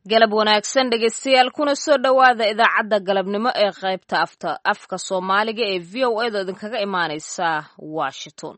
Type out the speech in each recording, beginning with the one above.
galab wanaagsan dhegeystayaal kuna soo dhowaada idaacadda galabnimo ee qaybta afta afka soomaaliga ee v o edo idinkaga imaaneysa washington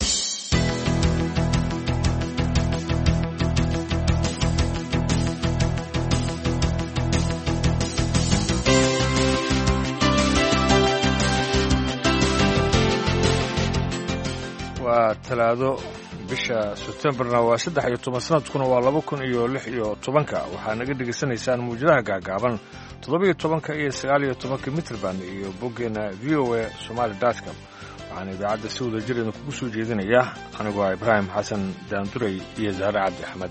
waa talaado bisha sebtembarna waa saddex iyo toban sanadkuna waa laba kun iyo lix iyo tobanka waxaa naga dhegaysanaysaan muwjadaha gaagaaban toddoba-iyo tobanka iyo sagaal iyo tobanka mitrband iyo boggeena v o a somaali dotcom waxaana idaacadda si wada jir idin kugu soo jeedinaya anigoo ah ibraahim xasan daanduray iyo zahre cabdi axmed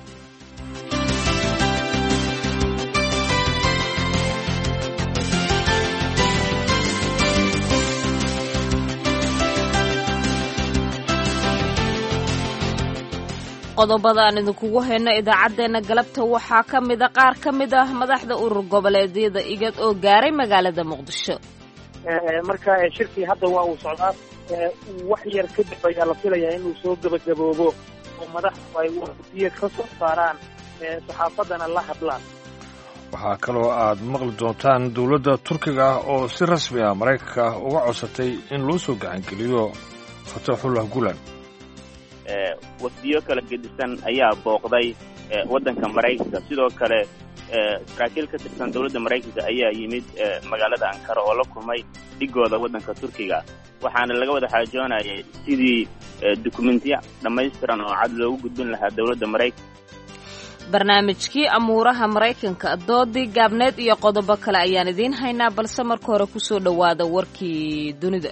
qodobada aan idinkugu hayno idaacaddeenna galabta waxaa ka mida qaar ka mid ah madaxda urur goboleedyada igad oo gaaray magaalada muqdisho marka shirkii hadda waa uu socdaa wax yar kadib ayaa la filayaa inuu soo gebagaboobo oo madaxdu ay wadiya ka soo saaraan saxaafaddana la hadlaan waxaa kaloo aad maqli doontaan dowladda turkiga ah oo si rasmi ah maraykanka uga codsatay in loo soo gacangeliyo fataxullah gulan wafdiyo kala gedisan ayaa booqday waddanka maraykanka sidoo kale saraakiil ka tirsan dowladda maraykanka ayaa yimid magaalada ankara oo la kulmay dhigooda waddanka turkiga waxaana laga wada xaajoonayay sidii dukumentiya dhammaystiran oo cad loogu gudbin lahaa dowladda maraykanka barnaamijkii amuuraha maraykanka doodii gaabneed iyo qodobo kale ayaan idiin haynaa balse marka hore ku soo dhowaada warkii dunida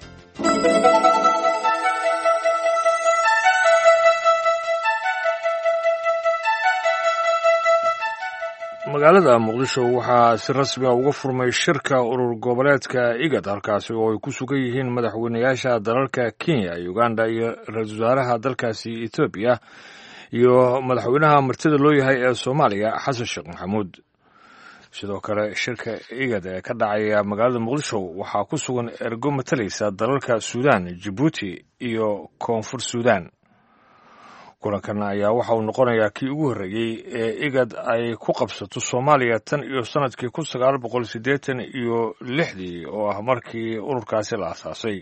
magaalada muqdisho waxaa si rasmi a uga furmay shirka urur goboleedka igad halkaasi oo ay ku sugan yihiin madaxweynayaasha dalalka kenya uganda iyo ra-iisul wasaaraha dalkaasi etoobiya iyo madaxweynaha martida loo yahay ee soomaaliya xasan sheekh maxamuud sidoo kale shirka igad ee ka dhacaya magaalada muqdisho waxaa ku sugan ergo matalaysa dalalka suudan jibuuti iyo koonfur suudan kulankan ayaa waxa uu noqonayaa kii ugu horreeyey ee igad ay ku qabsato soomaaliya tan iyo sannadkii kun sagaal boqol siddeetan iyo lixdii oo ah markii ururkaasi la asaasay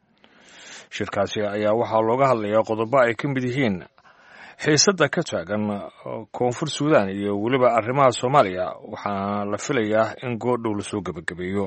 shirkaasi ayaa waxaa looga hadlayaa qodobo ay ka mid yihiin xiisadda ka taagan koonfur suudan iyo weliba arrimaha soomaaliya waxaana la filayaa in goordhow lasoo gebagabeeyo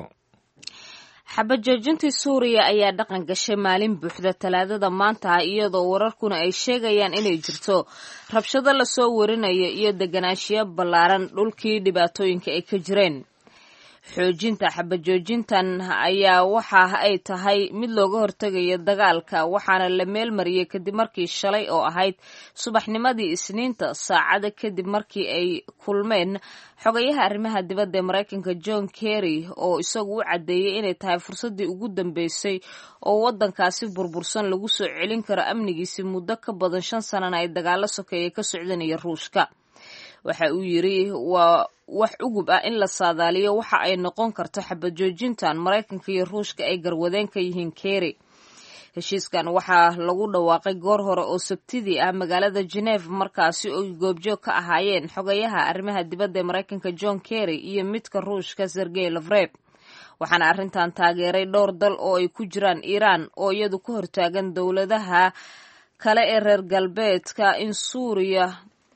xabajoojintii suuriya ayaa dhaqan gashay maalin buuxda talaadada maanta ah iyadoo wararkuna ay sheegayaan inay jirto rabshado lasoo warinayo iyo deganaanshiyo ballaaran dhulkii dhibaatooyinka ay ka jireen xoojinta xabajoojintan ayaa waxa ay tahay mid looga hortegayo dagaalka waxaana la meel mariyey kadib markii shalay oo ahayd subaxnimadii isniinta saacada kadib markii ay kulmeen xogayaha arrimaha dibadda ee maraykanka john kerry oo isagu u caddeeyey inay tahay fursaddii ugu dambeysay oo waddankaasi burbursan lagu soo celin karo amnigiisi muddo ka badan shan sanana ay dagaalo sokeeye ka socdanaya ruushka waxa uu yidri waa wax ugub ah in la saadaaliyo waxa ay noqon karto xabajoojintan maraykanka iyo ruushka ay garwadeen ka yihiin kerry heshiiskan waxaa lagu dhawaaqay goor hore oo sabtidii ah magaalada geneve markaasi oo goobjoog ka ahaayeen xogayaha arrimaha dibadda ee maraykanka john kerry iyo midka ruushka sergey lafreb waxaana arrintan taageeray dhowr dal oo ay ku jiraan iiraan oo iyadu ka hortaagan dowladaha kale ee reer galbeedka in suuriya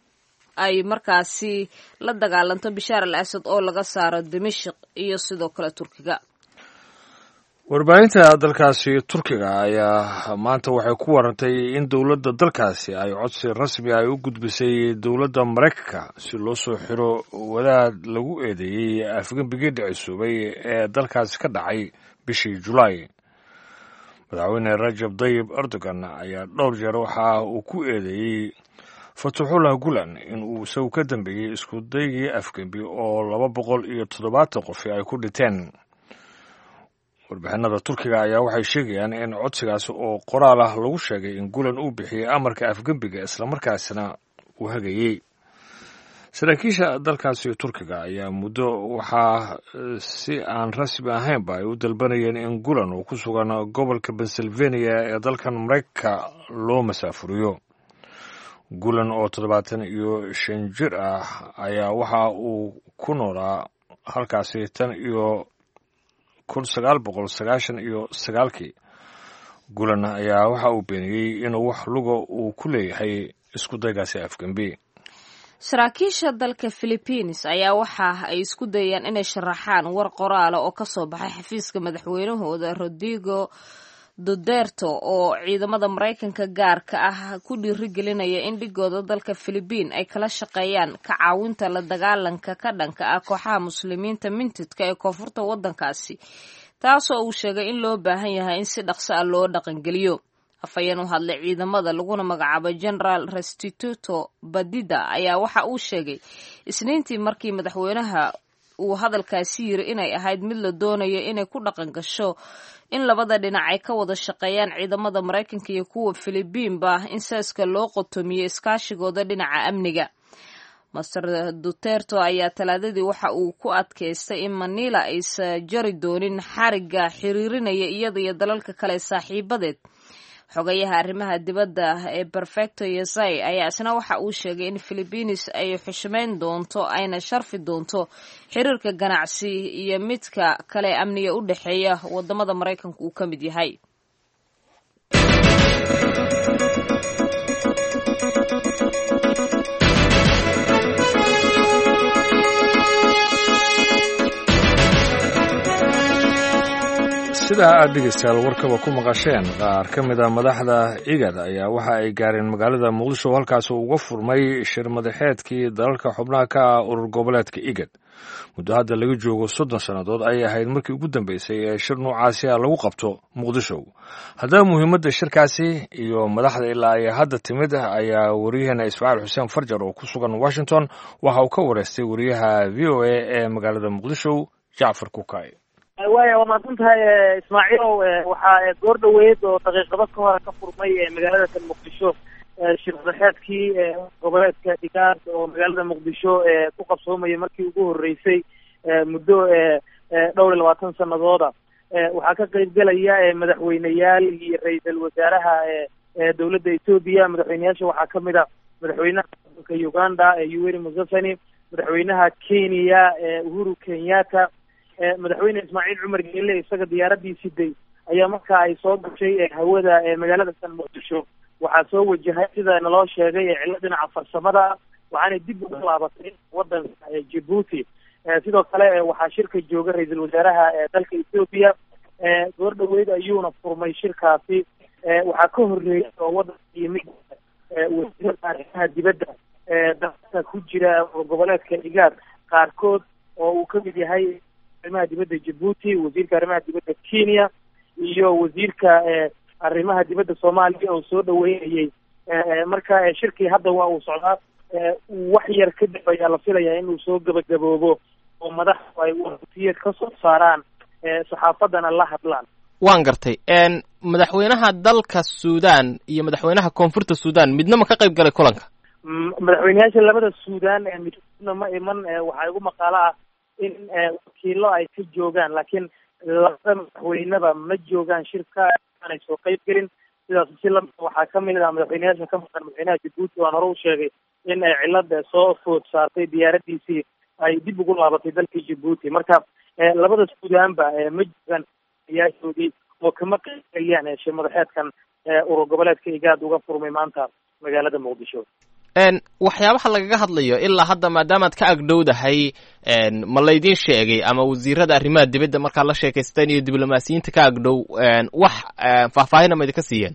ay markaasi la dagaalanto bishaar al asad oo laga saaro dimashik iyo sidoo kale turkiga warbaahinta dalkaasi turkiga ayaa maanta waxay ku warantay in dowladda dalkaasi ay codsi rasmi ay u gudbisay dowladda maraykanka si loo soo xiro wadaad lagu eedeeyey afgembigii dhicisuubay ee dalkaasi ka dhacay bishii julaay madaxweyne rajab dayib erdogan ayaa dhowr jeer waxa uu ku eedeeyey fatuxullah gulan in uu isagu ka dambeeyey isku daygii afgembi oo laba boqol iyo toddobaatan qofi ay ku dhinteen warbixinada turkiga ayaa waxay sheegayaan in codsigaasi oo qoraal ah lagu sheegay in gulan uu bixiyey amarka afgembiga islamarkaasina uu hagayey saraakiisha dalkaasi turkiga ayaa muddo waxaa si aan rasmi ahaynba ay u dalbanayeen in gulan uu ku sugan gobolka pennsylvania ee dalkan maraykanka loo masaafuriyo gulan oo toddobaatan iyo shan jir ah ayaa waxa uu ku noolaa halkaasi tan iyo kun sagaal boqol sagaashan iyo sagaalkii gulan ayaa waxa uu beeniyey inuu wax luga uu ku leeyahay isku daygaasi afgembi saraakiisha dalka philibiines ayaa waxa ay isku dayeen inay sharaxaan war qoraala oo kasoo baxay xafiiska madaxweynahooda rodrigo duderto oo ciidamada maraykanka gaarka ah ku dhiirigelinaya in dhigooda dalka philibiin ay kala shaqeeyaan ka caawinta la dagaalanka ka dhanka ah kooxaha muslimiinta mintidka ee koonfurta waddankaasi taasoo uu sheegay in loo baahan yahay in si dhaqso ah loo dhaqangeliyo afhayeen u hadlay ciidamada laguna magacaabo generaal restituto badida ayaa waxa uu sheegay isniintii markii madaxweynaha uu hadalkaasi yiri inay ahayd mid la doonayo inay ku dhaqan gasho in labada dhinac ay ka wada shaqeeyaan ciidamada maraykanka iyo kuwa filibiinba in saaska loo qotomiyo iskaashigooda dhinaca amniga master duterto ayaa talaadadii waxa uu ku adkaystay in manila aysa jari doonin xariga xiriirinaya iyada iyo dalalka kale saaxiibadeed xogayaha arrimaha dibadda ee perfecto yesai ayaa isna waxa uu sheegay in philibiines ay xushmayn doonto ayna sharfi doonto xiriirka ganacsi iyo midka kale amniga u dhexeeya wadamada maraykanka uu ka mid yahay sidaa aad dhegeystayaal warkaba ku maqasheen qaar ka mid a madaxda igad ayaa waxa ay gaareen magaalada muqdisho halkaas uu uga furmay shir madaxeedkii dalalka xubnaha ka ah urur goboleedka igad muddo hadda laga joogo soddon sannadood ayay ahayd markii ugu dambeysay ee shir noocaasi a lagu qabto muqdisho haddaba muhiimadda shirkaasi iyo madaxda ilaa ay hadda timid ayaa wariyaheena ismaaciil xuseen farjar oo ku sugan washington waxa uu ka wareystay wariyaha v o a ee magaalada muqdisho jacfar kukay waaya waa mahadsan tahay ismaaciilow waxaa goor dhaweyd oo daqiiqado ka hore ka furmay magaalada tan muqdisho shir madaxeedkii goboleedka dhigaad oo magaalada muqdisho ku qabsoomaya markii ugu horeysay muddo dhowr iyo labaatan sanadooda waxaa ka qeybgelaya madaxweyneyaal iyo ra-iisul wasaaraha dowladda etoobiya madaxweyneyaasha waxaa kamid a madaxweynaha wadanka uganda yoweri museveni madaxweynaha kenya uhuru kenyatta madaxweyne ismaaciil cumar geele isaga diyaaradii siday ayaa marka ay soo gashay hawada magaalada san muqdisho waxaa soo wajahay sida naloo sheegay cillo dhinaca farsamada waxaanay dib uga laabatay wadanka djibuuti sidoo kale waxaa shirka jooga ra-iisul wasaaraha dalka ethoobiya goor dhaweyd ayuuna furmay shirkaasi waxaa ka horeeyay oo wadanka yimid wasiirada arrimaha dibadda dalka ku jira goboleedka igaad qaarkood oo uu kamid yahay arrimaha dibadda djibuuti wasiirka arrimaha dibadda kenya iyo wasiirka arrimaha dibadda soomaaliya oo soo dhaweynayay marka shirkii hadda waa uu socdaa wax yar kadib ayaa la filayaa inuu soo gabagaboobo oo madaxdu ay wasiir ka soo saaraan saxaafadana la hadlaan waan gartay madaxweynaha dalka suudan iyo madaxweynaha koonfurta suudan midna ma ka qayb galay kulanka madaxweyneyaasha labada suudan midna ma iman waxaa igu maqaalo ah in wakiilo ay ka joogaan laakiin labada madaxweyneba ma joogaan shirka aanay soo qeyb gelin sidaas si lamid waxaa kamid ah madaxweyneyaasha ka maqan madaxweynaha djibuuti waan hore u sheegay in ay cilada soo food saartay diyaaradiisii ay dib ugu laabatay dalka djibuuti marka labada suudaanba ma joogaan yaashoodii oo kama qeybgeliyaan shir madaxeedkan urur goboleedka igaad uga furmay maanta magaalada muqdisho waxyaabaha lagaga hadlayo ilaa hadda maadaamaad ka agdhowdahay ma laydin sheegay ama wasiirada arrimaha dibadda markaad la sheekaysteen iyo diblomaasiyiinta ka agdhow wax faahfaahina ma idinka siiyeen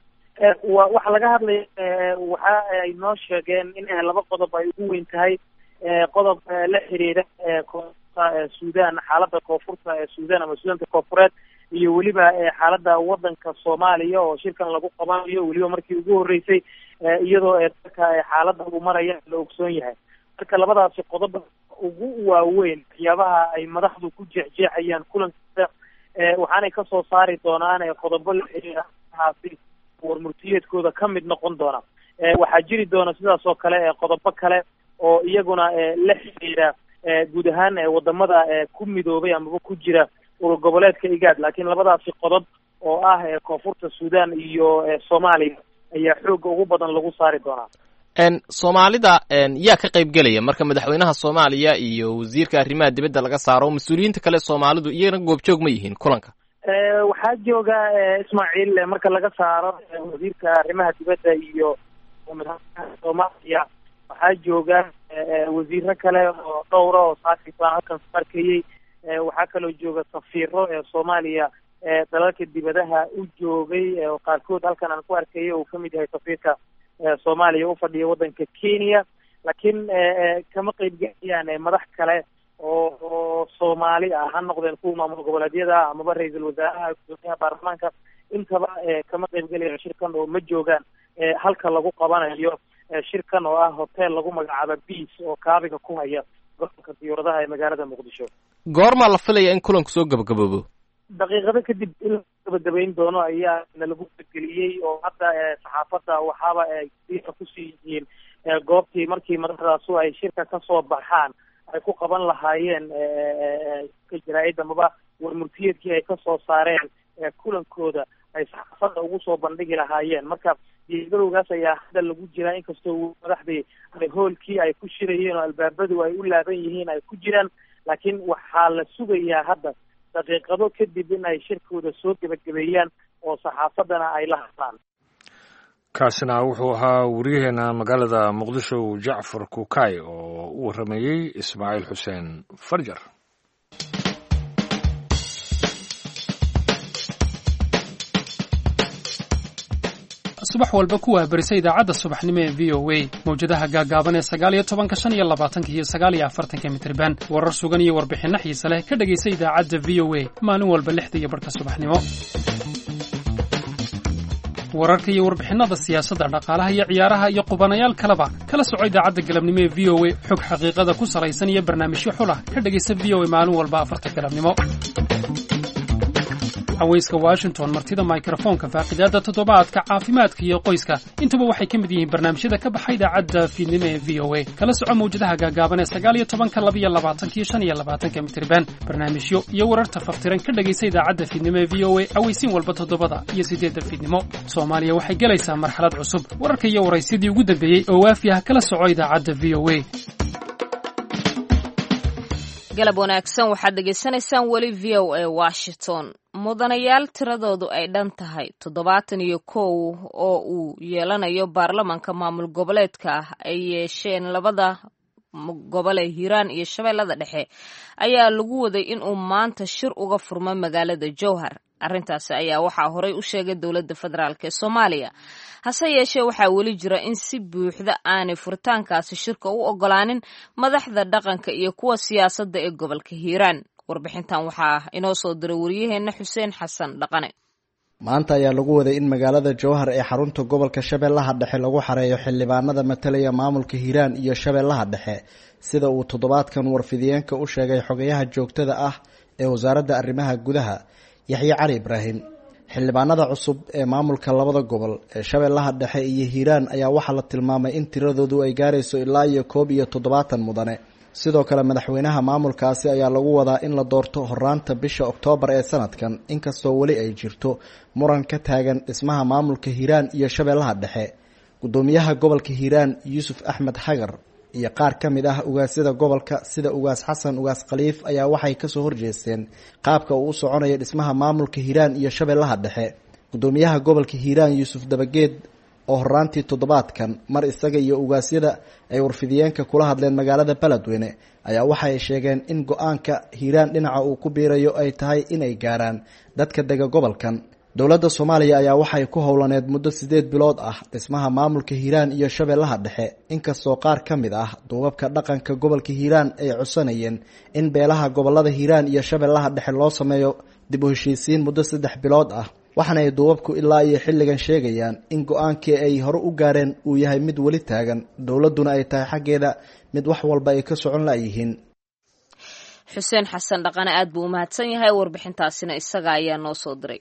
wa waxa laga hadlaya waxa ay noo sheegeen in laba qodob ay ugu weyn tahay qodob la xiriira koonfurta suudan xaalada koonfurta suudan ama suudanka koonfureed iyo weliba xaalada wadanka soomaaliya oo shirkan lagu qabanayo weliba markii ugu horeysay iyadoo dalka xaalada uu maraya la ogsoon yahay marka labadaasi qodob ugu waaweyn waxyaabaha ay madaxdu ku jeexjeexayaan kulankiisa waxaanay kasoo saari doonaan qodobo la xiriirahaasi warmurtiyeedkooda ka mid noqon doona waxaa jiri doona sidaas oo kale qodobo kale oo iyaguna la xiriira guud ahaan wadamada ku midoobay amaba ku jira urur goboleedka igaad laakiin labadaasi qodob oo ah koonfurta suudan iyo soomaaliya ayaa xooga ugu badan lagu saari doonaa soomaalida yaa ka qayb gelaya marka madaxweynaha soomaaliya iyo wasiirka arrimaha dibadda laga saaro mas-uuliyiinta kale soomaalidu iyagana goobjoog ma yihiin kulanka waxaa jooga ismaaciil marka laga saaro wasiirka arrimaha dibadda iyo madaxweynaha soomaaliya waxaa jooga wasiiro kale oo dhowra oo saakis baan halkan ku arkayey waxaa kaloo jooga safiiro ee soomaaliya dalalka dibadaha u joogay oo qaarkood halkan aan ku arkayay uu kamid yahay safiirka soomaaliya ufadhiya waddanka kenya laakiin kama qeybgelayaan madax kale oo oo soomaali ah ha noqdeen kuwa maamul goboleedyada amaba ra-iisul wasaaraha gudoomiyaha baarlamaanka intaba kama qeybgelayaan shirkan oo ma joogaan halka lagu qabanayo shirkan oo ah hotel lagu magacaabo beas oo kaabiga ku haya gobolka diyuuradaha ee magaalada muqdisho goormaa la filaya in kulanku soo gabagaboobo daqiiqado kadib in la gabagabayn doono ayaa nalagu gelgeliyey oo hadda saxaafadda waxaaba ay kusii yihiin goobtii markii madaxdaasu ay shirka kasoo baxaan ay ku qaban lahaayeen ka jaraa'id amaba warmurtiyeedkii ay kasoo saareen kulankooda ay saxaafadda ugu soo bandhigi lahaayeen marka diyaargarowgaas ayaa hadda lagu jiraa inkastoo madaxdii hoolkii ay ku shirayeen oo albaabadu ay u laaban yihiin ay ku jiraan laakiin waxaa la sugayaa hadda daqiiqado kadib in ay shirkooda soo gebagabeeyaan oo saxaafaddana ay la hadlaan kaasina wuxuu ahaa wariyaheena magaalada muqdisho jacfar kukay oo u waramayey ismaaciil xuseen farjar subax walba ku waabarisa idaacadda subaxnimo ee v o a mawjadaha gaagaaban ee sagaal iyo tobanka shan iyo labaatanka iyo sagaal iyo afartanka mitriban warar sugan iyo warbixinno xiise leh ka dhegaysa idaacadda v o a maalin walba lixda iyo barhka subaxnimo wararka iyo warbixinnada siyaasadda dhaqaalaha iyo ciyaaraha iyo qubanayaal kaleba kala soco idaacadda galabnimo ee v o a xog xaqiiqada ku salaysan iyo barnaamijyo xulah ka dhegaysa v o a maalin walba afarta galabnimo haweyska washington martida mikrofoonka faaqidaadda toddobaadka caafimaadka iyo qoyska intuba waxay ka mid yihiin barnaamijyada ka baxa idaacadda fiidnimo ee v o a kala soco mawjadaha gaagaaban ee sagaal iyo tobanka labiyo labaatanka iyo shan iyo labaatanka mitriban barnaamijyo iyo wararta faftiran ka dhegaysa idaacadda fiidnimo ee v o a aweysiin walba toddobada iyo siddeedda fiidnimo soomaaliya waxay gelaysaa marxalad cusub wararka iyo waraysyadii ugu dambeeyey oo waafi ah kala soco idaacadda v o a galab wanaagsan waxaad dhegaysanaysaan weli v o a washington mudanayaal tiradoodu ay dhan tahay toddobaatan iyo kow oo uu yeelanayo baarlamanka maamul goboleedka ah ay yeesheen labada gobol ee hiiraan iyo shabeellada dhexe ayaa lagu waday inuu maanta shir uga furmo magaalada jowhar arrintaasi ayaa waxaa horey u sheegay dowladda federaalk ee soomaaliya hase yeeshee waxaa weli jira in si buuxda aanay furitaankaasi shirka u ogolaanin madaxda dhaqanka iyo kuwa siyaasadda ee gobolka hiiraan warbixintan waxaa inoo soo diray wariyaheenna xuseen xasan dhaqane maanta ayaa lagu waday in magaalada jowhar ee xarunta gobolka shabeellaha dhexe lagu xareeyo xildhibaanada matalaya maamulka hiiraan iyo shabeellaha dhexe sida uu toddobaadkan warfidiyeenka u sheegay xogayaha joogtada ah ee wasaaradda arrimaha gudaha yaxye cali ibraahim xildhibaanada cusub ee maamulka labada gobol ee shabeellaha dhexe iyo hiiraan ayaa waxaa la tilmaamay in tiradoodu ay gaarayso ilaa iyo koob iyo toddobaatan mudane sidoo kale madaxweynaha maamulkaasi ayaa lagu wadaa in la doorto horaanta bisha oktoobar ee sanadkan inkastoo weli ay jirto muran ka taagan dhismaha maamulka hiiraan iyo shabeellaha dhexe gudoomiyaha gobolka hiiraan yuusuf axmed xagar iyo qaar ka mid ah ugaasyada gobolka sida ugaas xasan ugaas khaliif ayaa waxay kasoo horjeesteen qaabka uu u soconayo dhismaha maamulka hiiraan iyo shabeellaha dhexe gudoomiyaha gobolka hiiraan yuusuf dabageed oo horaantii toddobaadkan mar isaga iyo ugaasyada ay warfidiyeenka kula hadleen magaalada beledweyne ayaa waxay sheegeen in go-aanka hiiraan dhinaca uu ku biirayo ay tahay inay gaaraan dadka dega gobolkan dowladda soomaaliya ayaa waxay ku howlaneed muddo siddeed bilood ah dhismaha maamulka hiiraan iyo shabeellaha dhexe inkastoo qaar ka mid ah duubabka dhaqanka gobolka hiiraan ay codsanayeen in beelaha gobolada hiiraan iyo shabeellaha dhexe loo sameeyo dib u heshiisiin muddo saddex bilood ah waxaana ay duubabku ilaa iyo xilligan sheegayaan in go-aankii ay hore u gaareen uu yahay mid weli taagan dowladduna ay tahay xaggeeda mid wax walba ay ka socon layihiin xuseen xasan dhaqane aad buu u mahadsan yahay warbixintaasina isaga ayaa noo soo diray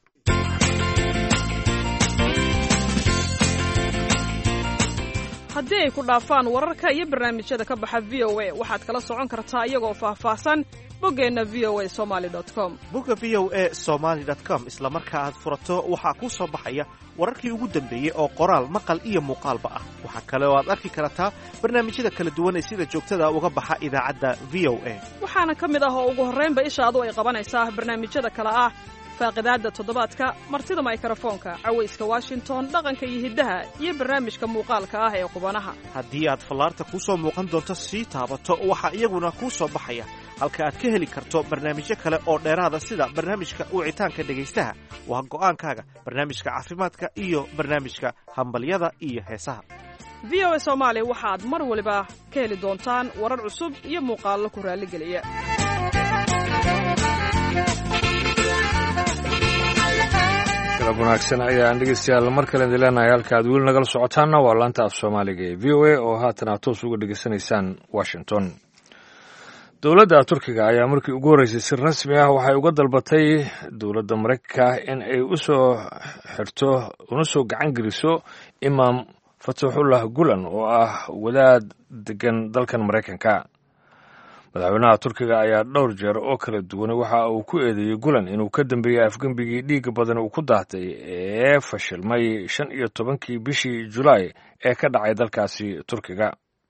haddii ay ku dhaafaan wararka iyo barnaamijyada ka baxa v o a waxaad kala socon kartaa iyagoo faahfaahsan boggeenna v o a somali com bogga v o a somaali com isla marka aad furato waxaa kuu soo baxaya wararkii ugu dambeeyey oo qoraal maqal iyo muuqaalba ah waxaa kale oo aad arki kartaa barnaamijyada kala duwan ee sida joogtada uga baxa idaacadda v o a waxaana ka mid ah oo ugu horraynba ishaadu ay qabanaysaa barnaamijyada kale ah faaqidaadda toddobaadka martida maykrofoonka cawayska washington dhaqanka iyo hiddaha iyo barnaamijka muuqaalka ah ee qubanaha haddii aad fallaarta kuu soo muuqan doonto sii taabato waxaa iyaguna kuu soo baxaya halka aad ka heli karto barnaamijyo kale oo dheeraada sida barnaamijka wicitaanka dhegaystaha waa go'aankaaga barnaamijka caafimaadka iyo barnaamijka hambalyada iyo heesaha v o a soomaali waxaad mar waliba ka heli doontaan warar cusub iyo muuqaallo ku raalligeliya galab wanaagsan ayaan dhegeystayaal mar kale idin leenahay halka aad weli nagala socotaanna waa laanta af soomaaliga ee v o a oo haatan aad toos uga dhegeysanaysaan washington dowladda turkiga ayaa markii ugu horreysay si rasmi ah waxay uga dalbatay dowladda maraykanka in ay u soo xirto una soo gacan geliso imaam fataxullah gulan oo ah wadaad degan dalkan maraykanka madaxweynaha turkiga ayaa dhowr jeer oo kala duwan waxa uu ku eedeeyey gulan inuu ka dambeeyey afgembigii dhiigga badan uu ku daatay ee fashilmay shan iyo tobankii bishii julaay ee ka dhacay dalkaasi turkiga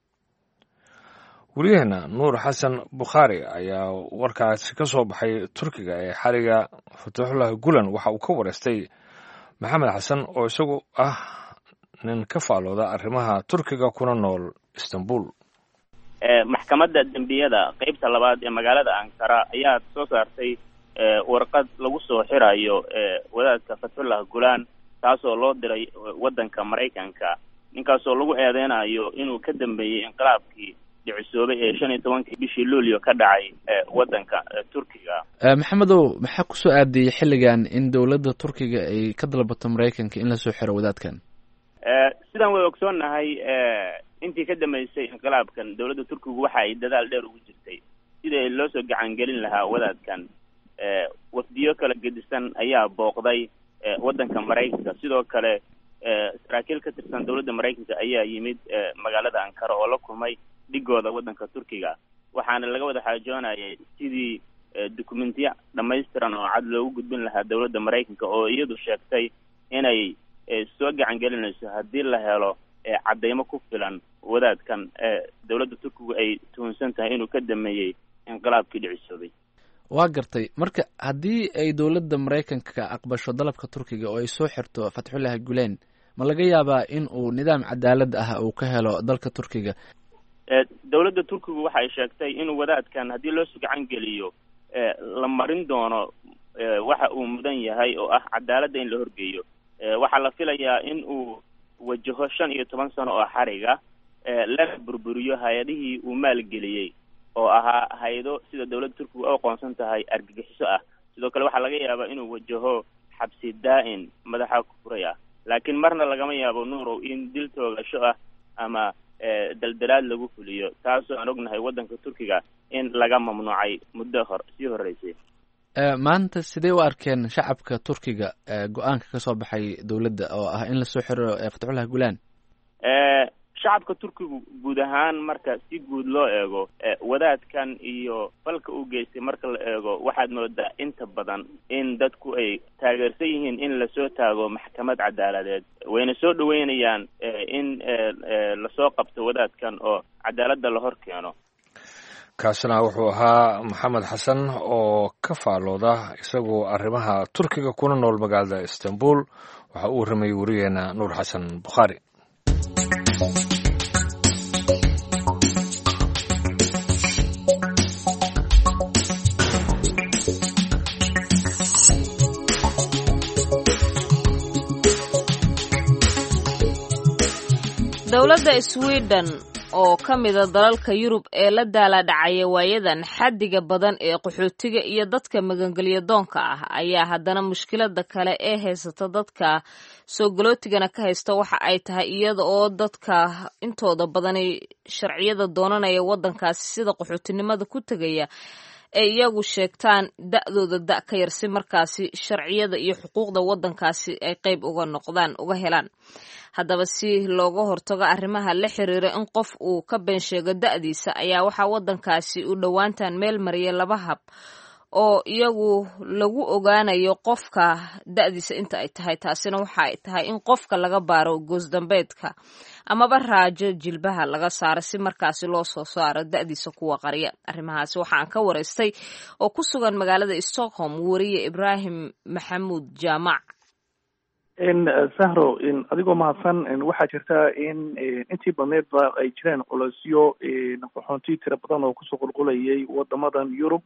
wariyaheena nuur xasan bukhaari ayaa warkaasi ka soo baxay turkiga ee xariga fataxullah gulan waxa uu ka wareystay maxamed xasan oo isagu ah nin ka faalooda arrimaha turkiga kuna nool istanbul maxkamadda dembiyada qeybta labaad ee magaalada ankara ayaa soo saartay warqad lagu soo xirayo wadaadka fatxullah gulaan taasoo loo diray waddanka maraykanka ninkaasoo lagu eedeynayo inuu ka dambeeyey inqilaabkii dhicisoobay ee shan iyo tobankii bishii luulyo ka dhacay waddanka turkiga maxamedow maxaa kusoo aadiyey xilligan in dowladda turkiga ay ka dalbato maraykanka in lasoo xiro wadaadkan sidaan way ogsoonnahay intii ka dambeysay inqilaabkan dowladda turkigu waxa ay dadaal dheer ugu jirtay sidii loo soo gacan gelin lahaa wadaadkan wafdiyo kala gedisan ayaa booqday waddanka maraykanka sidoo kale saraakiil ka tirsan dowladda maraykanka ayaa yimid magaalada ankara oo la kulmay dhigooda waddanka turkiga waxaana laga wada xaajoonayay sidii dukumentiya dhammaystiran oo cad loogu gudbin lahaa dowladda maraykanka oo iyadu sheegtay inay soo gacan gelinayso haddii la helo caddaymo ku filan wadaadkan dowladda turkigu ay tuhunsan tahay inuu ka dameeyey inqilaabkii dhicisoobay waa gartay marka haddii ay dowladda maraykanka aqbasho dalabka turkiga oo ay soo xirto fatxullahi gulen ma laga yaabaa in uu nidaam cadaalad ah uu ka helo dalka turkiga dowladda turkigu waxay sheegtay inuu wadaadkan haddii loo gacan geliyo la marin doono waxa uu mudan yahay oo ah cadaaladda in la horgeeyo waxaa la filayaa in uu wajaho shan iyo toban sano oo xariga lana burburiyo hay-adihii uu maalgeliyey oo ahaa hay-ado sida dowladda turkiga u aqoonsan tahay argagixiso ah sidoo kale waxaa laga yaabaa inuu wajaho xabsi daa-in madaxa kufuray ah laakiin marna lagama yaabo nuurow in dil toogasho ah ama daldalaad lagu fuliyo taasoo aan ognahay waddanka turkiga in laga mamnuucay muddo hor sii horreysay maanta sidee u arkeen shacabka turkiga go-aanka ka soo baxay dowladda oo ah in lasoo xiro fatxullah gulan shacabka turkigu guud ahaan marka si guud loo eego wadaadkan iyo falka uu geystay marka la eego waxaad moodaa inta badan in dadku ay taageersan yihiin in lasoo taago maxkamad cadaaladeed wayna soo dhaweynayaan in lasoo qabto wadaadkan oo cadaaladda la hor keeno kaasina wuxuu ahaa maxamed xasan oo ka faalooda isagoo arrimaha turkiga kuna nool magaalada istanbul waxa uu warramayey wariyeena nuur xasan bukhaari dowladda sweden oo ka mida dalalka yurub ee la daaladhacaya waayadan xaddiga badan ee qaxootiga iyo dadka magangelya doonka ah ayaa haddana mushkilada kale ee haysata dadka soo galootigana ka haysta waxa ay tahay iyada oo dadka intooda badani sharciyada doonanaya waddankaasi sida qaxootinimada ku tegaya ay iyagu sheegtaan da-dooda da ka yar si markaasi sharciyada iyo xuquuqda waddankaasi ay qayb uga noqdaan uga helaan haddaba si looga hortago arrimaha la xiriira in qof uu ka been sheego da-diisa ayaa waxaa waddankaasi u dhowaantan meel mariya laba hab oo iyagu lagu ogaanayo qofka da-diisa inta ay tahay taasina waxa ay tahay in qofka laga baaro goosdambeedka amaba raajo jilbaha laga saaro si markaasi loo soo saaro da-diisa kuwa qarya arrimahaasi waxaan ka waraystay oo ku sugan magaalada stockholm wariye ibraahim maxamuud jaamac sahro adigoo mahadsan waxaa jirta in intii badneedba ay jireen culosyo qaxoonti tira badan oo kusoo qulqulayay wadamadan yurub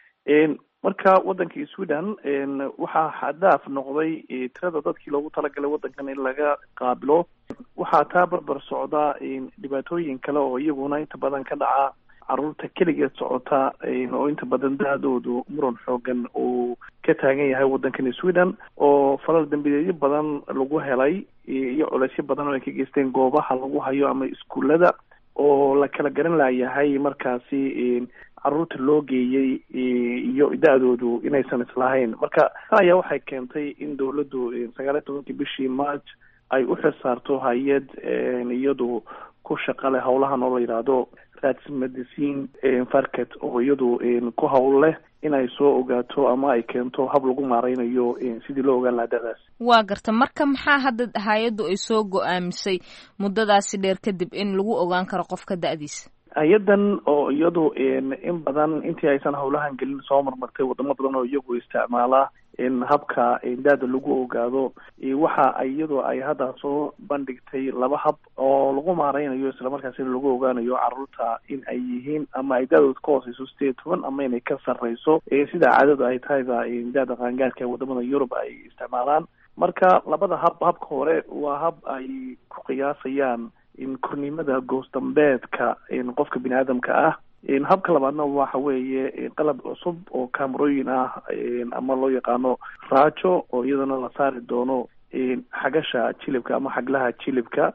marka wadankii sweden waxaa xadaaf noqday tirada dadkii loogu talagalay wadankan in laga qaabilo waxaa taa barbar socda dhibaatooyin kale oo iyaguna inta badan ka dhaca caruurta keligeed socota oo inta badan da-doodu muran xoogan uu ka taagan yahay waddankani sweden oo falal dambideedyo badan lagu helay iyo culeysyo badan oo ay ka geysteen goobaha lagu hayo ama iskuullada oo la kala garan layahay markaasi caruurta loo geeyey iyo da-doodu inaysan islahayn marka tan ayaa waxay keentay in dawladdu sagaal iyo tobankii bishii march ay u xilsaarto hay-ad iyadu ku shaqa leh howlahan oo la yidhaahdo rats medicine farket oo iyadu ku hawl leh in ay soo ogaato ama ay keento hab lagu maareynayo sidii loo ogaan lahaa da-daas waa garta marka maxaa hadda hay-addu ay soo go-aamisay muddadaasi dheer kadib in lagu ogaan karo qofka da-diisa hay-adan oo iyadu in badan intii aysan howlahan gelin soo marmartay wadamo badan oo iyagu isticmaala habka da-da lagu ogaado waxa iyadu ay hadda soo bandhigtay laba hab oo lagu maareynayo islamarkaasina lagu ogaanayo caruurta in ay yihiin ama ay da-dooda ka hooseyso sideed toban ama inay ka sarreyso sida caadadu ay tahayba da-da qaangaarka wadamada yurub ay isticmaalaan marka labada hab habka hore waa hab ay ku qiyaasayaan kornimada goosdambeedka qofka bini aadamka ah habka labaadna waxa weeye qalab cusub oo camerooyin ah ama loo yaqaano raajo oo iyadana la saari doono xagasha jilibka ama xaglaha jilibka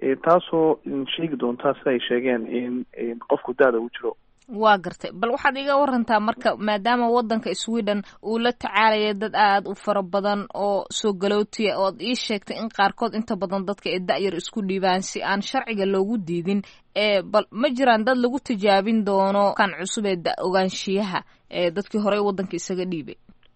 taasoo sheegi doonta sida ay sheegeen in qofku da-da uu jiro waa gartay bal waxaad iga warantaa marka maadaama waddanka sweden uu la tacaalaya dad aada u fara badan oo soo galootiya ood ii sheegtay in qaarkood inta badan dadka ee da-yar isku dhiibaan si aan sharciga loogu diidin ee bal ma jiraan dad lagu tijaabin doono kan cusub ee da ogaanshiyaha ee dadkii horey waddanka isaga dhiibay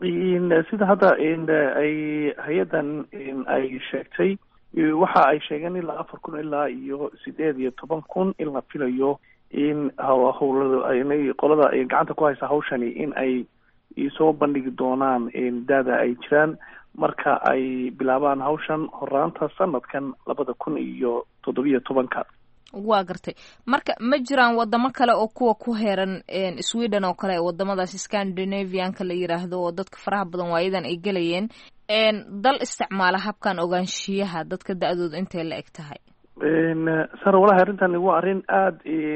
sida hadda ay hay-addan ay sheegtay waxa ay sheegeen ilaa afar kun ilaa iyo sideed iyo toban kun in la filayo in howlada inay qolada gacanta ku haysa hawshani in ay soo bandhigi doonaan da-da ay jiraan marka ay bilaabaan hawshan horaanta sanadkan labada kun iyo toddobiyo tobanka waa gartay marka ma jiraan wadamo kale oo kuwa ku heeran sweden oo kale wadamadaas scandinavianka la yiraahdo oo dadka faraha badan waayadan ay gelayeen dal isticmaala habkan ogaanshiyaha dadka da-dooda intay la eg tahay sara walahi arrintan waa arrin aada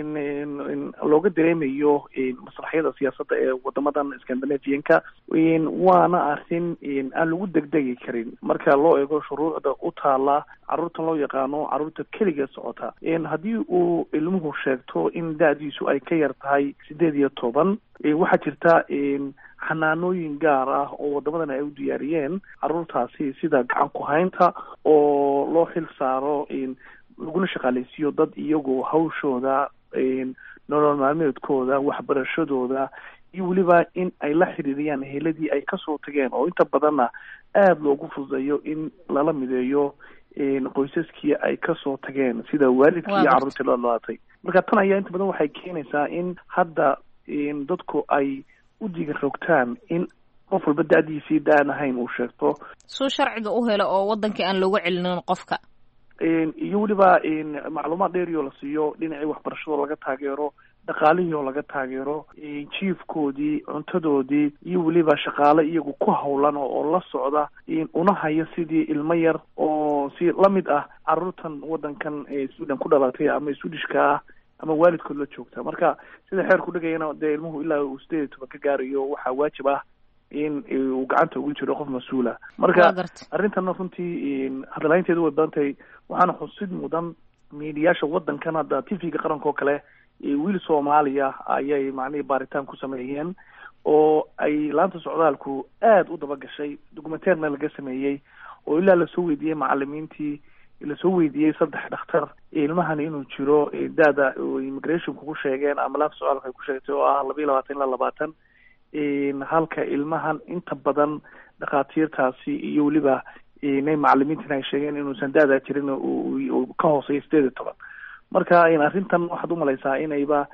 looga dareemayo masraxyada siyaasadda ee wadamadan scandinavianka waana arrin aan lagu degdegi karin marka loo eego shuruucda u taala caruurtan loo yaqaano caruurta keligeed socota haddii uu ilmuhu sheegto in da-diisu ay ka yar tahay sideed iyo toban waxaa jirta xanaanooyin gaar ah oo wadamadan ay u diyaariyeen caruurtaasi sida gacan ku-haynta oo loo xil saaro laguna shaqaaleysiiyo dad iyagu hawshooda nolol maalmeedkooda waxbarashadooda iyo weliba in ay la xiriiriyaan eheladii ay kasoo tageen oo inta badanna aada loogu fududeeyo in lala mideeyo qoysaskii ay kasoo tageen sida waalidkii iyo carruurtii la dhalatay marka tan ayaa inta badan waxay keenaysaa in hadda dadku ay u diga rogtaan in qof walba da-diisii da-an ahayn uu sheegto suu sharciga u helo oo wadankii aan looga celinin qofka iyo weliba macluumaad dheeri oo la siiyo dhinacii waxbarashadoo laga taageero dhaqaalihii oo laga taageero jiifkoodii cuntadoodii iyo weliba shaqaale iyagu ku hawlan oo la socda una haya sidii ilmo yar oo si lamid ah caruurtan wadankan sweden ku dhalatay ama swedishka ah ama waalidkood la joogta marka sida xeerku dhigayana dee ilmuhu ilaa uu sideed iyo toban ka gaarayo waxaa waajib ah in uu gacanta ugu jiro qof mas-uula marka arrintana runtii hadalhaynteedu way badan tahay waxaana xusid mudan miidiyaasha wadankan hadda t v-ga qaranka oo kale wiil soomaaliya ayay macnihii baaritaan ku sameeyeen oo ay laanta socdaalku aada u daba gashay documenteerna laga sameeyey oo ilaa lasoo weydiiyey macalimiintii lasoo weydiiyey saddex dhakhtar ilmahan inuu jiro da-da immigrationku ku sheegeen ama laanta socdaalka ay ku sheegtay oo ah laba iyo labaatan ilaa labaatan halka ilmahan inta badan dhakhaatiirtaasi iyo weliba inay macalimiintina ay sheegeen inuusan da-daa jirin uu ka hooseeyo sideed iyo toban marka arrintan waxaad umalaysaa inayba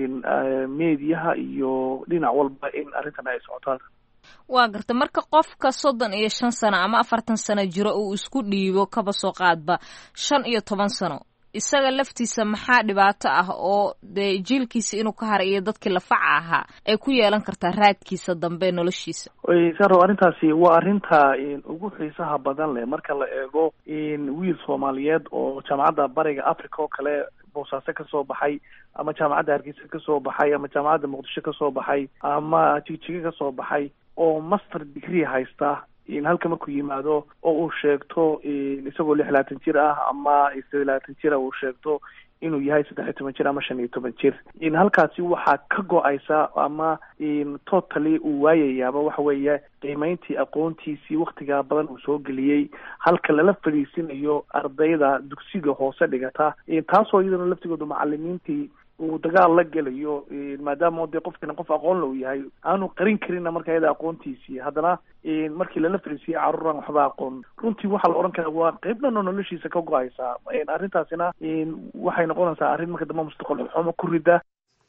mediyaha iyo dhinac walba in arrintan ay socotaan waa garta marka qofka soddon iyo shan sano ama afartan sano jiro uu isku dhiibo kaba soo qaadba shan iyo toban sano isaga laftiisa maxaa dhibaato ah oo dee jiilkiisa inuu ka haray iyo dadkii lafaca ahaa ay ku yeelan kartaa raadkiisa dambe noloshiisa saro arrintaasi waa arrinta ugu xiisaha badan leh marka la eego wiil soomaaliyeed oo jaamacadda bariga africa oo kale boosaaso kasoo baxay ama jaamacadda hargeysa kasoo baxay ama jaamacadda muqdisho kasoo baxay ama jigjiga kasoo baxay oo master degree haysta halka markuu yimaado oo uu sheegto isagoo lix labaatan jir ah ama sideed labaatan jir ah uu sheegto inuu yahay saddex iyo toban jir ama shan iyo toban jir halkaasi waxaa ka go-aysa ama totally uu waayayaaba waxa weeye qiimeyntii aqoontiisii waktigaa badan uu soo geliyey halka lala fadhiisinayo ardayda dugsiga hoose dhigata taasoo iyadana laftigooda macalimiintii uu dagaal la gelayo maadaama dee qofkana qof aqoon low yahay aanu qarin karinna marka iyada aqoontiisii haddana markii lala fariisiyey caruuraan waxba aqoon runtii waxaa la odhan karaa waa qeyb dhan oo noloshiisa ka go-aysaa arrintaasina waxay noqonaysaa arrin marka dambe mustaqbal xumo ku rida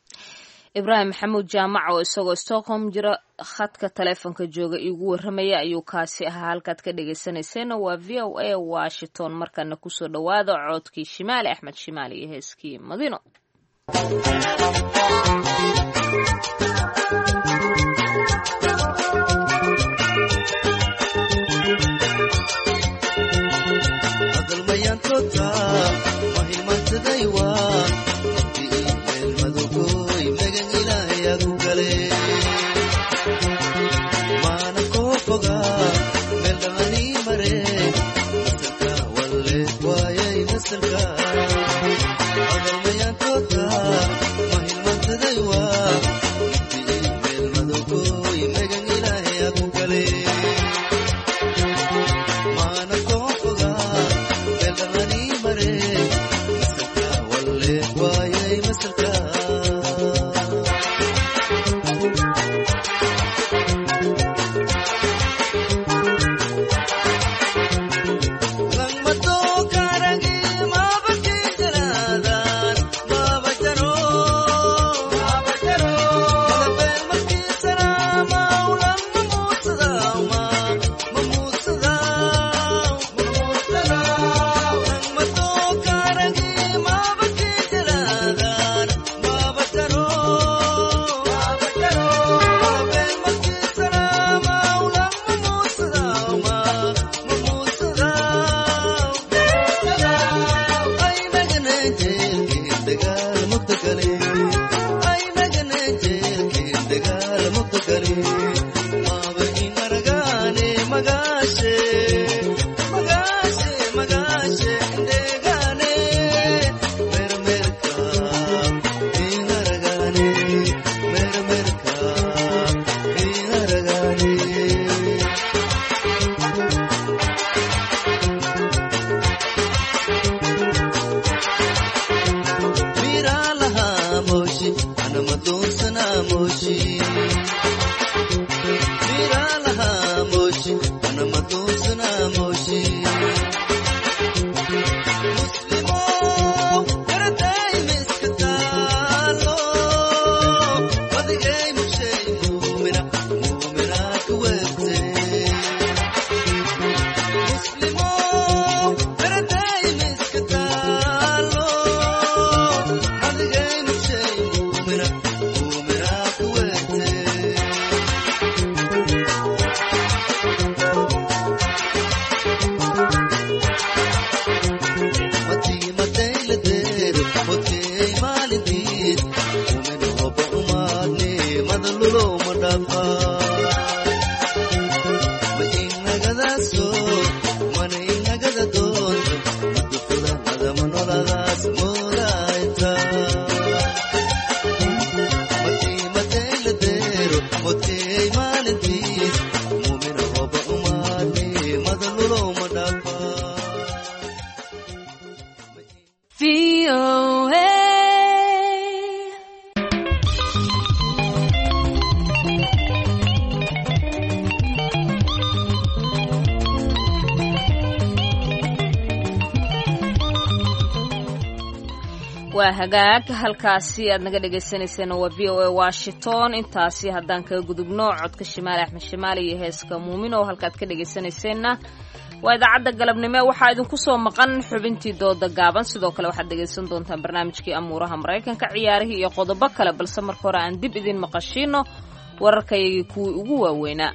ibraahim maxamuud jaamac oo isagoo stockholm jira khadka taleefonka jooga iigu warramaya ayuu kaasi ahaa halkaad ka dhegeysanayseena waa v o a washington markana kusoo dhowaada coodkii shimaali axmed shimaali iyo heeskii madino Mote waa hagaag halkaasi aad naga dhegaysaneyseen waa v o a washington intaasi haddaan kaga gudubno codka shimaali axmed shimaali iyo heeska muumin oo halkaad ka dhegaysanayseena waa idaacadda galabnimo waxaa idinku soo maqan xubintii dooda gaaban sidoo kale waxaad dhegaysan doontaan barnaamijkii amuuraha maraykanka ciyaarihii iyo qodobo kale balse marka hore aan dib idin maqashiino wararkayagii kuwii ugu waaweynaa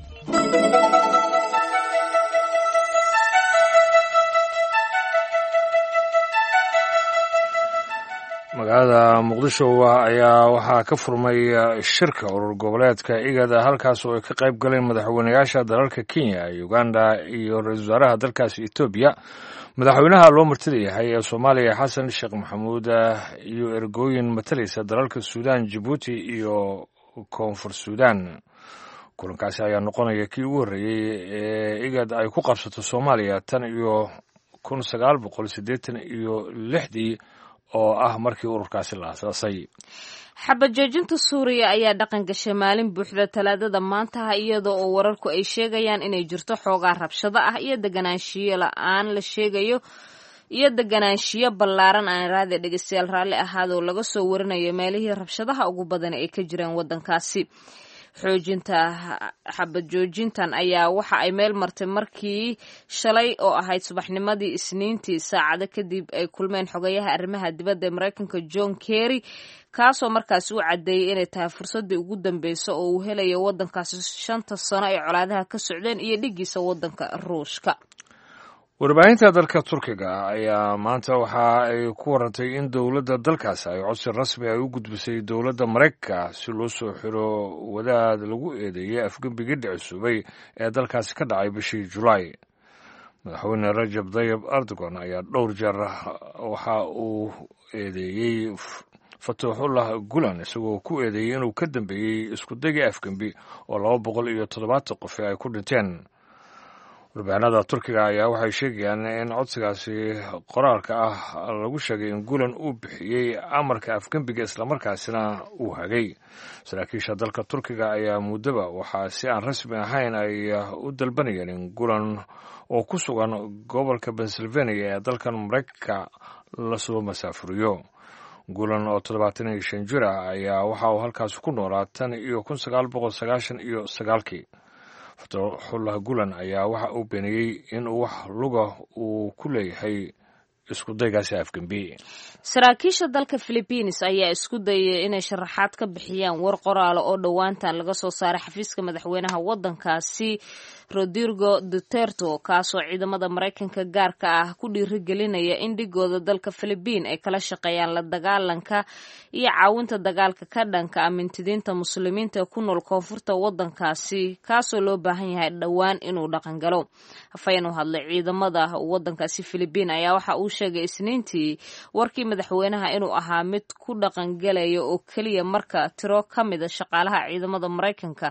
magaalada muqdisho ayaa waxaa ka furmay shirka urur goboleedka igada halkaas oo ay ka qayb galeen madaxweynayaasha dalalka kenya uganda iyo ra-isul wasaaraha dalkaasi etoobiya madaxweynaha loo martida yahay ee soomaaliya xasan sheekh maxamuud iyo ergooyin matalaysa dalalka suudan jabuuti iyo koonfur suudan kulankaasi ayaa noqonaya kii ugu horreeyey ee igad ay ku qabsato soomaaliya tan iyo kun sagaal boqol siddeetan iyo lixdii oo ah markii ururkaasi la asaasay xabajoojinta suuriya ayaa dhaqan gashay maalin buuxda talaadada maantaha iyada oo wararku ay sheegayaan inay jirto xoogaa rabshado ah iyo deganaanshiyo la-aan la sheegayo iyo deganaanshiyo ballaaran aan raadi dhegeystayaal raalli ahaadoo laga soo warinayo meelihii rabshadaha ugu badan ay ka jireen waddankaasi xoojinta xabad joojintan ayaa waxa ay meel martay markii shalay oo ahayd subaxnimadii isniintii saacado kadib ay kulmeen xogayaha arrimaha dibadda ee maraykanka john kerry kaasoo markaasi u caddeeyey inay tahay fursaddii ugu dambeysa oo uu helayo waddankaasi shanta sano ay colaadaha ka socdeen iyo dhigiisa waddanka ruushka warbaahinta dalka turkiga ayaa maanta waxa ay ku warantay in dowladda dalkaasi ay codsi rasmi ay u gudbisay dowladda maraykanka si loo soo xiro wadaad lagu eedeeyey afgembigii dhicisubay ee dalkaasi ka dhacay bishii julaay madaxweyne rajab dayib erdogan ayaa dhowr jeer waxa uu eedeeyey fatuuxullah gulan isagoo ku eedeeyey inuu ka dambeeyey iskudagii afgembi oo laba boqol iyo toddobaatan qofi ay ku dhinteen warbaahinada turkiga ayaa waxay sheegayaan in codsigaasi qoraalka ah lagu sheegay in gulan uu bixiyey amarka afgembiga islamarkaasina uu hagay saraakiisha dalka turkiga ayaa muddaba waxaa si aan rasmi ahayn ay u dalbanayeen in gulan oo ku sugan gobolka pennsylvania ee dalkan maraykanka lasoo masaafuriyo gulan oo toddobaatan iyo shan jir ah ayaa waxa uu halkaasi ku noolaa tan iyo kun sagaal boqol sagaashan iyo sagaalkii fatuuxullah gulan ayaa waxa uu beeniyey in wax luga uu ku leeyahay isku daygaasi afgembi saraakiisha dalka philibiines ayaa isku dayay inay sharaxaad ka bixiyaan war qoraala oo dhowaantan laga soo saaray xafiiska madaxweynaha waddankaasi rodrigo duterto kaasoo ciidamada maraykanka gaarka ah ku dhiirigelinaya in dhigooda dalka philibiin ay kala shaqeeyaan la dagaalanka iyo caawinta dagaalka ka dhanka amintidiinta muslimiinta ee ku nool koonfurta waddankaasi kaasoo loo baahan yahay dhowaan inuu dhaqan galo hafayeen u hadlay ciidamada waddankaasi philibiin ayaa waxa uu sheegay isniintii warkii madaxweynaha inuu ahaa mid ku dhaqangelaya oo keliya marka tiro ka mida shaqaalaha ciidamada maraykanka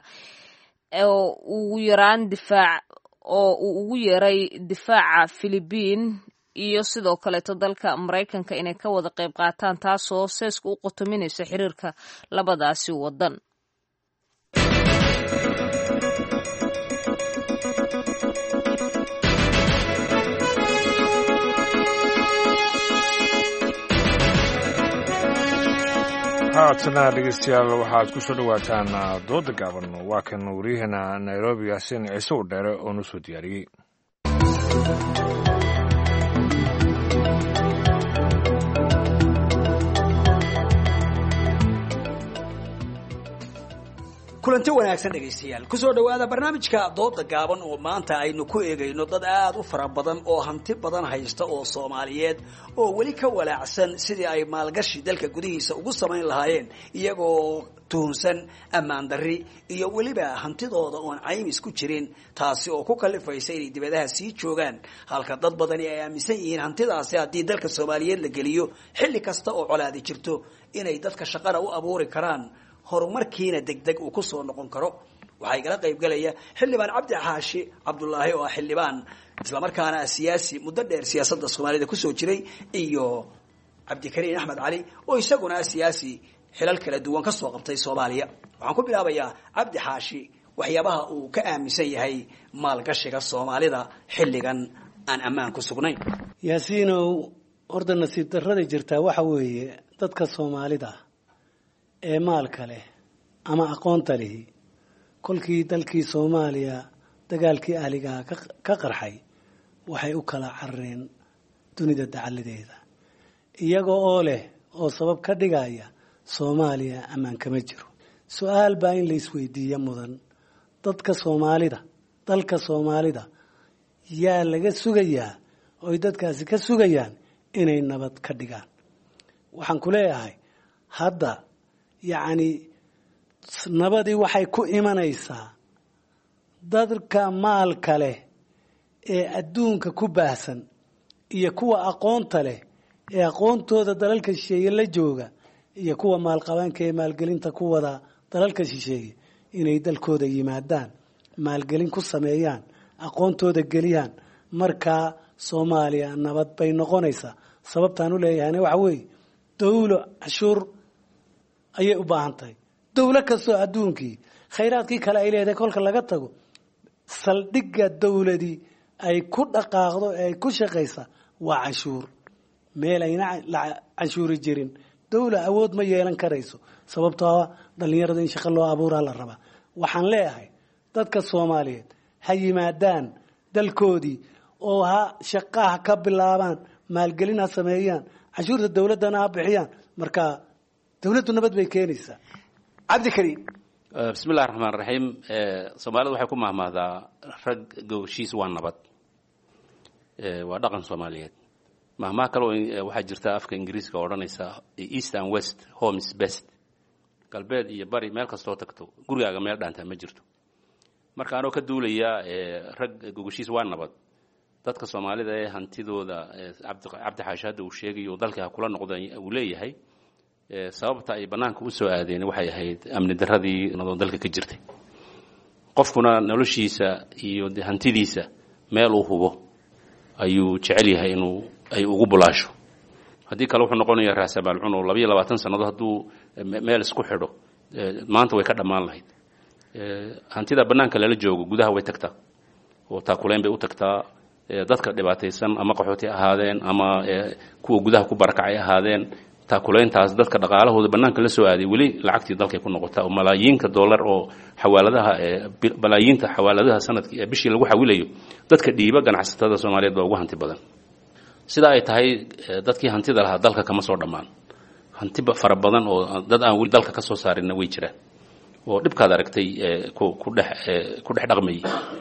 oo ugu yaraan difaac oo uu ugu yeeray difaaca philibiin iyo sidoo kaleeto dalka maraykanka inay ka wada qayb qaataan taasoo seeska u qotominaysa xiriirka labadaasi waddan haatana dhegeystayaal waxaad ku soo dhowaataan dooda gaaban waa kan waryaheena nairobi yaasiin ciise u dheere oo noo soo diyaariyey kulanti wanaagsan dhegaystayaal kusoo dhowaada barnaamijka dooda gaaban oo maanta aynu ku eegayno dad aad u fara badan oo hanti badan haysta oo soomaaliyeed oo weli ka walaacsan sidii ay maalgashi dalka gudihiisa ugu samayn lahaayeen iyagoo tuhunsan ammaan darri iyo weliba hantidooda oon caymis ku jirin taasi oo ku kalifaysa inay dibadaha sii joogaan halka dad badani ay aaminsan yihiin hantidaasi haddii dalka soomaaliyeed la geliyo xilli kasta oo colaadi jirto inay dadka shaqana u abuuri karaan horumarkiina degdeg uu kusoo noqon karo waxaa igala qayb galaya xildhibaan cabdi xaashi cabdulaahi oo ah xildhibaan islamarkaana ah siyaasi muddo dheer siyaasadda soomaalida kusoo jiray iyo cabdikariin axmed cali oo isaguna ah siyaasi xilal kala duwan ka soo qabtay soomaaliya waxaan ku bilaabayaa cabdi xaashi waxyaabaha uu ka aaminsan yahay maalgashiga soomaalida xilligan aan ammaan ku sugnayn yaasiinow horta nasiib darrada jirtaa waxa weeye dadka soomaalida ee maalka leh ama aqoonta lihi kolkii dalkii soomaaliya dagaalkii ahligaha ka qarxay waxay u kala carareen dunida dacaladeeda iyaga oo leh oo sabab ka dhigaya soomaaliya ammaan kama jiro su-aal baa in la isweydiiyo mudan dadka soomaalida dalka soomaalida yaa laga sugayaa oy dadkaasi ka sugayaan inay nabad ka dhigaan waxaan ku leeyahay hadda yacni nabadii waxay ku imanaysaa dadka maalka leh ee adduunka ku baahsan iyo kuwa aqoonta leh ee aqoontooda dalalka shisheeye la jooga iyo kuwa maalqabaanka ee maalgelinta ku wada dalalka shisheeye inay dalkooda yimaadaan maalgelin ku sameeyaan aqoontooda geliyaan markaa soomaaliya nabad bay noqonaysaa sababtaan u leeyahayna waxa weeye dawlo cashuur ayay u baahan tahay dawlo kastoo adduunkii khayraadkii kale ay leedahay kolka laga tago saldhigga dawladii ay ku dhaqaaqdo ee ay ku shaqaysa waa cashuur meel ayna canshuuri jirin dawla awood ma yeelan karayso sababtoo dhalinyarada in shaqo loo abuuraa la rabaa waxaan leeyahay dadka soomaaliyeed ha yimaadaan dalkoodii oo ha shaqaha ka bilaabaan maalgelin ha sameeyaan canshuurta dawladdana ha bixiyaan marka dawladdu nabad bay keenaysaa cabdikariim bismi illahi raxmaan raxiim soomaalida waxay ku mahmahdaa rag gowshiis waa nabad waa dhaqan soomaaliyeed mahmaha kale waxaa jirta afka ingiriiska oo odhanaysa east and west home is best galbeed iyo bari meel kastoo tagto gurigaaga meel dhaantaa ma jirto marka anoo ka duulaya rag gogoshiis waa nabad dadka soomaalida ee hantidooda cabdi xaashi hadda uu sheegayo dalkii ha kula noqda uu leeyahay sababta ay bannaanka u soo aadeen waxay ahayd amni darradii nadoo dalka ka jirtay qofkuna noloshiisa iyo hantidiisa meel uu hubo ayuu jecel yahay inuu ay ugu bulaasho haddii kale wuxuu noqonayaa raasabaalcun oo labayo labaatan sannadood hadduu meel isku xidho maanta way ka dhammaan lahayd hantida bannaanka lala joogo gudaha way tagtaa oo taakuleyn bay u tagtaa dadka dhibaataysan ama qaxooti ahaadeen ama kuwa gudaha ku barakacay ahaadeen taakuleyntaas dadka dhaqaalahooda bannaanka la soo aaday weli lacagtii dalkay ku noqotaa oo malaayiinka dollar oo xawaaladaha malaayiinta xawaaladaha sanadkii ee bishii lagu xawilayo dadka dhiiba ganacsatada soomaaliyeed baa ugu hanti badan sida ay tahay dadkii hantida lahaa dalka kama soo dhammaan hanti fara badan oo dad aan weli dalka ka soo saarinna way jiraan oo dhibkaad aragtay ku dhex ku dhex dhaqmayay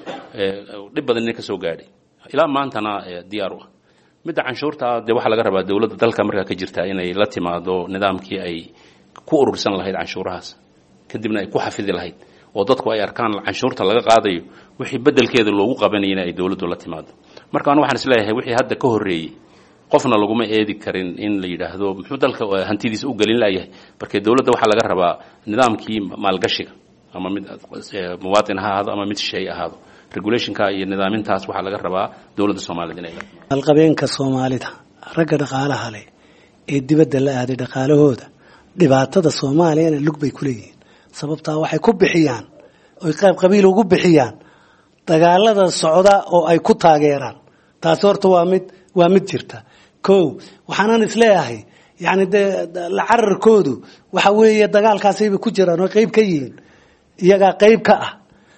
dhib badan ina ka soo gaadhay ilaa maantana diyaar u ah midda canshuurta dee waxaa laga rabaa dowladda dalka markaa ka jirta inay la timaado nidaamkii ay ku urursan lahayd canshuurahaas kadibna ay ku xafidi lahayd oo dadku ay arkaan canshuurta laga qaadayo wixii bedelkeeda loogu qabanayana ay dowladdu la timaado marka anu waxaan isleeyahay wixii hadda ka horreeyey qofna laguma eedi karin in la yidhaahdo muxuu dalka hantidiisa u gelin layahay marka dowladda waxaa laga rabaa nidaamkii maalgashiga ama mid muwaatin ha ahaado ama mid shay ahaado regulationka iyo nidaamintaas waxaa laga rabaa dowladda soomaaliyed inay maalqabeenka soomaalida ragga dhaqaalaha leh ee dibadda la aaday dhaqaalahooda dhibaatada soomaaliyana lug bay ku leeyihiin sababtaa waxay ku bixiyaan oy qayb qabiil ugu bixiyaan dagaalada socda oo ay ku taageeraan taasi horta waa mid waa mid jirta ko waxaanan isleeyahay yani dee la cararkoodu waxa weeye dagaalkaasayba ku jiraan oo qayb ka yihiin iyagaa qayb ka ah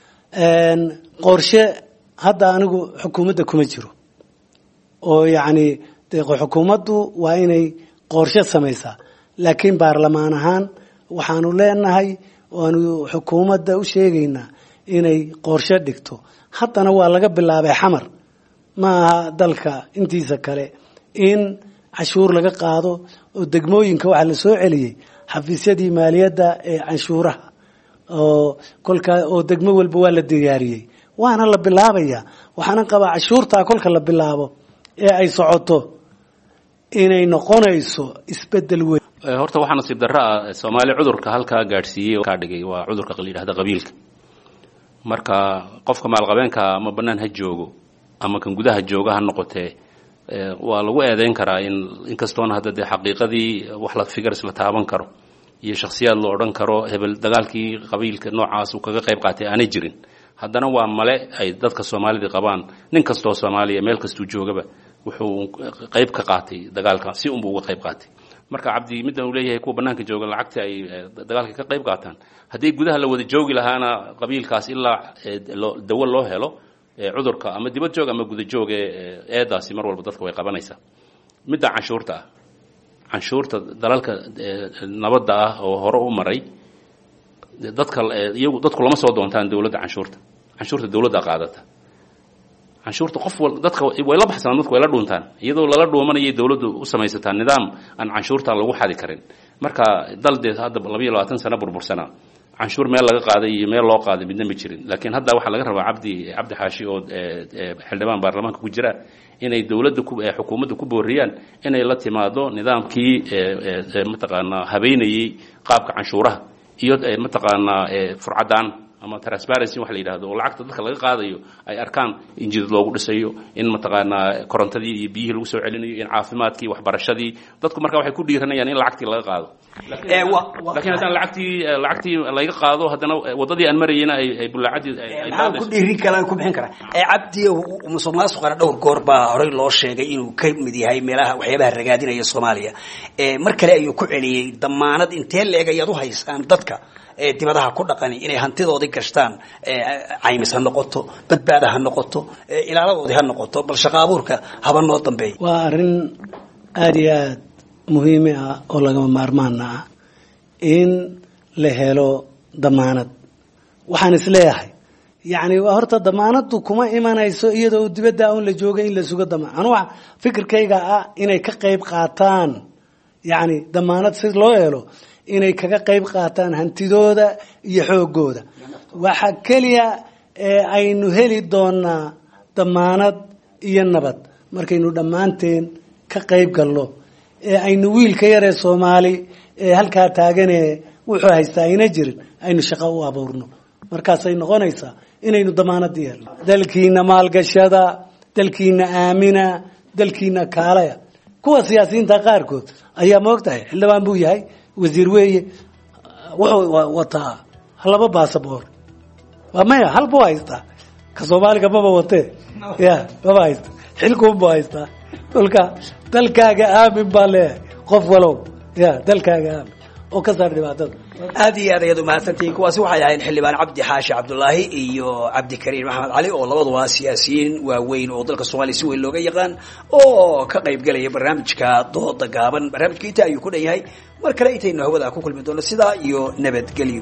qorshe hadda anigu xukuumadda kuma jiro oo yacni de xukuumaddu waa inay qorshe samaysaa laakiin baarlamaan ahaan waxaanu leenahay waanu xukuumadda u sheegaynaa inay qorshe dhigto haddana waa laga bilaabay xamar ma aha dalka intiisa kale in cashuur laga qaado oo degmooyinka waxaa la soo celiyey xafiisyadii maaliyadda ee canshuuraha oo kolkaa oo degmo walba waa la diyaariyey waana la bilaabaya waxaana qabaa cashuurtaa kolka la bilaabo ee ay socoto inay noqonayso isbedel weyn horta waxaa nasiib darro ah soomaali cudurka halkaa gaadhsiiyey kaa dhigay waa cudurka la yidhahda qabiilka marka qofka maalqabeenka ama bannaan ha joogo ama kan gudaha jooga ha noqotee waa lagu eedeyn karaa in inkastoona hadda dee xaqiiqadii wax la figars la taaban karo iyo shakhsiyaad la odhan karo hebel dagaalkii qabiilka noocaas uu kaga qayb qaatay aanay jirin haddana waa male ay dadka soomaalida qabaan nin kastoo soomaaliya meel kastuu joogaba wuxuu qayb ka qaatay dagaalka si unbuu uga qayb qaatay marka cabdi middan uu leeyahay kuwa bannaanka jooga lacagta ay dagaalka ka qayb qaataan haddii gudaha la wada joogi lahaana qabiilkaas ilaa dawo loo helo cudurka ama dibad joog ama guda joog ee eedaasi mar walba dadka way qabanaysaa midda canshuurta ah canshuurta dalalka nabadda ah oo hore u maray dadka iyagu dadku lama soo doontaan dowladda canshuurta canshuurta dowladda qaadata canshuurta qof wal dadka way la baxsanaan dadku way la dhuuntaan iyadoo lala dhuumanayay dowladdu u samaysataa nidaam aan canshuurta lagu xadi karin marka dal dee hadda labayo labaatan sano burbursana canshuur meel laga qaaday iyo meel loo qaaday midna ma jirin laakiin hadda waxaa laga rabaa cabdi cabdi xaashi oo xildhibaan baarlamaanka ku jira inay dowladda xukuumadda ku booriyaan inay la timaado nidaamkii mataqaanaa habeynayey qaabka canshuuraha iyo mataqaanaa furcadaan ama transparency waxa la yidhahdo oo lacagta dadka laga qaadayo ay arkaan in jidad loogu dhisayo in mataqaanaa korontadii iyo biyihii lagu soo celinayo in caafimaadkii waxbarashadii dadku marka waxay ku dhiiranayaan in lacagtii laga qaado laakiin haddaan lacagtii lacagtii laga qaado haddana waddadii aan marayena ay ay bulaacadii maxaan ku dhiirin karaa ku bixin karaa cabdi musuq maasuqana dhowr goor baa horey loo sheegay inuu ka mid yahay meelaha waxyaabaha ragaadinaya soomaaliya mar kale ayuu ku celiyey damaanad intee leeg ayaad u haysaan dadka dibadaha ku dhaqani inay hantidoodii gashtaan caymis ha noqoto badbaada ha noqoto ilaaladoodii ha noqoto bal shaqa abuurka haba noo dambeeya waa arrin aada iyo aada muhiimi ah oo lagama maarmaana ah in la helo damaanad waxaan isleeyahay yacni horta damaanadu kuma imanayso iyadoo dibadda un la jooga in la sugo damaan anuga fikirkayga ah inay ka qayb qaataan yacni damaanad si loo helo inay kaga qayb qaataan hantidooda iyo xoogooda waxa keliya ee aynu heli doonaa damaanad iyo nabad markaynu dhammaanteen ka qayb galno ee aynu wiilka yaree soomaali ee halkaa taagane wuxuu haystaa ayna jirin aynu shaqo u abuurno markaasay noqonaysaa inaynu damaanadii helno dalkiina maalgashada dalkiina aamina dalkiina kaalaya kuwa siyaasiyiinta qaarkood ayaa maogtahay xildhibaan buu yahay wasiir weeye wuxuu wataa laba basaboor waa maya hal buu haystaa ka soomaaliga maba watee ya maba haysta xilkuunbuu haystaa kolka dalkaaga aamin baa leeyahay qof walow ya dalkaaga aamin oo ka saar dhibaatada aad iyo aad ayaad umahadsantihiin kuwaasi waxay ahayn xildhibaan cabdi xaashi cabdulaahi iyo cabdikariim maxamed cali oo labaduba siyaasiyiin waaweyn oo dalka soomaaliya si weyn looga yaqaan oo ka qayb galaya barnaamijka dooda gaaban barnaamijka inta ayuu ku dhan yahay mar kale intaynu hawada ku kulmi doono sidaa iyo nabadgelyo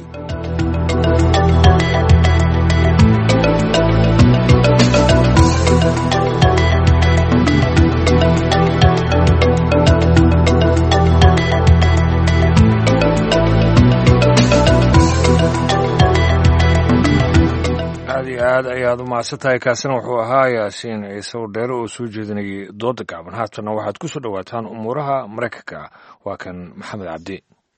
aad iyo aad ayaad u mahadsan tahay kaasina wuxuu ahaa yaasiin ciise oo dheere oo soo jeedinayay dooda gaaban haatanna waxaad ku soo dhowaataan umuuraha maraykanka waa kan maxamed cabdi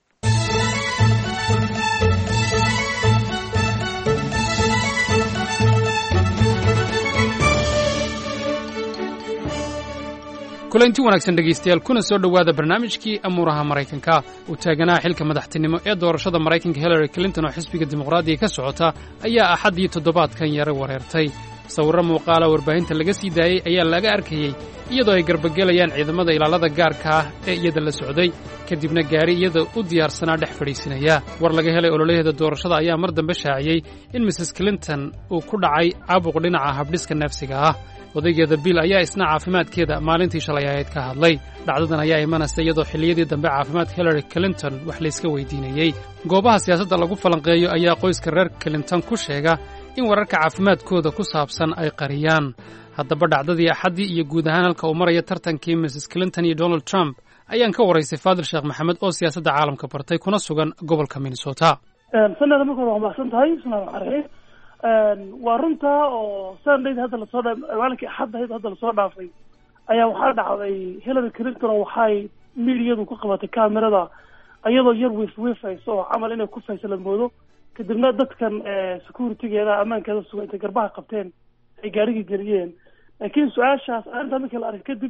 kulanti wanaagsan dhegaystayaal kuna soo dhowaada barnaamijkii amuuraha maraykanka uu taaganaha xilka madaxtinimo ee doorashada maraykanka hillary clinton oo xisbiga dimuqraadiga ka socota ayaa axaddii toddobaadkan yara wareertay sawirro muuqaala warbaahinta laga sii daayey ayaa laga arkayey iyadoo ay garbagelayaan ciidamada ilaalada gaarka ah ee iyada la socday kadibna gaari iyada u diyaarsanaa dhex fadhiisinaya war laga helay ololaheeda doorashada ayaa mar dambe shaaciyey in mrs clinton uu ku dhacay caabuq dhinaca habdhiska neefsiga ah odaygeeda bill ayaa isna caafimaadkeeda maalintii shalay ahayd ka hadlay dhacdadan ayaa imanaysa iyadoo xilliyadii dambe caafimaadka hillary clinton wax layska weydiinayey goobaha siyaasadda lagu falanqeeyo ayaa qoyska reer clinton ku sheega in wararka caafimaadkooda ku saabsan ay qariyaan haddaba dhacdadii axaddii iyo guud ahaan halka uu maraya tartankii mrs clinton iyo donald trump ayaan ka waraysay faadil sheekh maxamed oo siyaasadda caalamka bartay kuna sugan gobolka minnesota sanada markooda waa mahadsan tahay bismillahi raxmaan raxiim waa runta oo sundayd hadda lasoo dha maalinkii axaddahayd hadda lasoo dhaafay ayaa waxaa dhacday hillary clinton oo waxay miidiyadu ku qabatay camerada iyadoo yar wiif wiifayso oo camal inay ku faysa la moodo kadibna dadkan securitygeeda ammaankeeda suga intay garbaha qabteen ay gaarigii geliyeen laakiin su-aashaas arrintaa markii la arkay kadib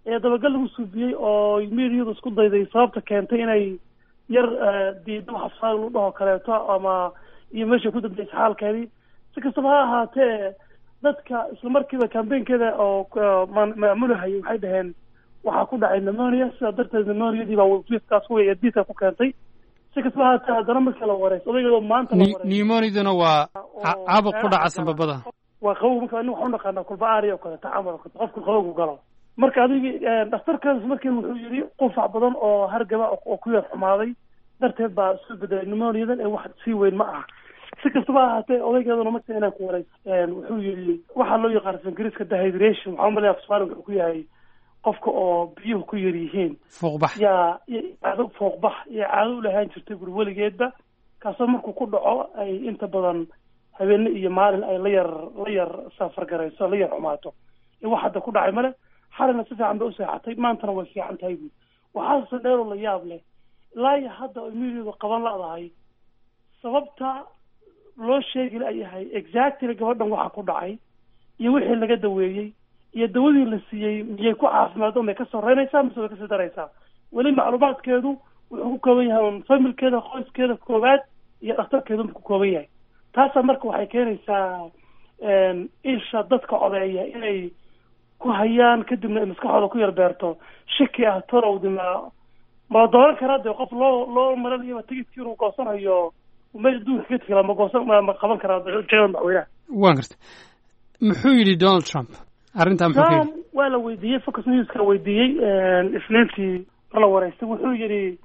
ee dabagal lagu suubiyey oo mediadu isku dayday sababta keentay inay yar diido waxa lu dhaho kaleeto ama iyo meesha ku dambeysay xaalkeedii si kastaba ha ahaatee dadka isla markiiba cambaynkeeda oo maamulahayay waxay dhaheen waxaa ku dhacay pneumonia sidaa darteed pneumoniadii baa wiifkaas wey diidka ku keentay si kastaba haatee haddana markii la wareys odaygeedo maanta la wareys pneumoniduna waa caabuq ku dhaca sanbabada waa qabow marka aniga waxaan unaqaanaa kulba aari oo kaleeto camal oo kaleeto qofku qabowgu galo marka adigi dhakhtarkaas markii wuxuu yidhi qufac badan oo hargaba oo ku yar xumaaday darteed baa isu bedelay pneumoniadan ee wax sii weyn ma aha si kastaba ha ahaatee odaygeeduna marka inaan ku wareys wuxuu yidhi waxaa loo yaqaan ingiriiska dehydration waxaa umalaya afsoomaaliga wuxuu ku yahay qofka oo biyuhu ku yar yihiin fuuqbax yaa caado fuuqbax iyo caado u lahaan jirtay guri weligeedba kaasoo markuu ku dhaco ay inta badan habeene iyo maalin ay la yar la yar safar garayso la yar xumaato iyo wax hadda ku dhacay male xalina si fiican bay u seexatay maantana way fiican tahay buud waxaase dheeroo la yaab leh ilaa iyo hadda ay mididu qaban ladahay sababta loo sheegi la yahay exactly gabadhan waxa ku dhacay iyo wixii laga daweeyey iyo dawadii la siiyey miyay ku caafimaado may ka soreynaysaa mise way kasii daraysaa weli macluumaadkeedu wuxuu ku kooban yahay un familkeeda qoyskeeda koowaad iyo dhakhtarkeedu ku kooban yahay taasa marka waxay keenaysaa isha dadka codeeya inay ku hayaan kadibna ay maskaxooda ku yar beerto shaki ah torowdima mala dooran karaa dee qof loo loo maranayaba tigidkii inuu goosanayo meel adduunka ka tegala ma goosan ma qaban karaa jegada madaxweynaha waan garta muxuu yidhi donald trump arrintaa muxuu ka trump yidhi waa la weydiiyey focus newska weydiiyey isniintii mar la wareystay wuxuu yidhi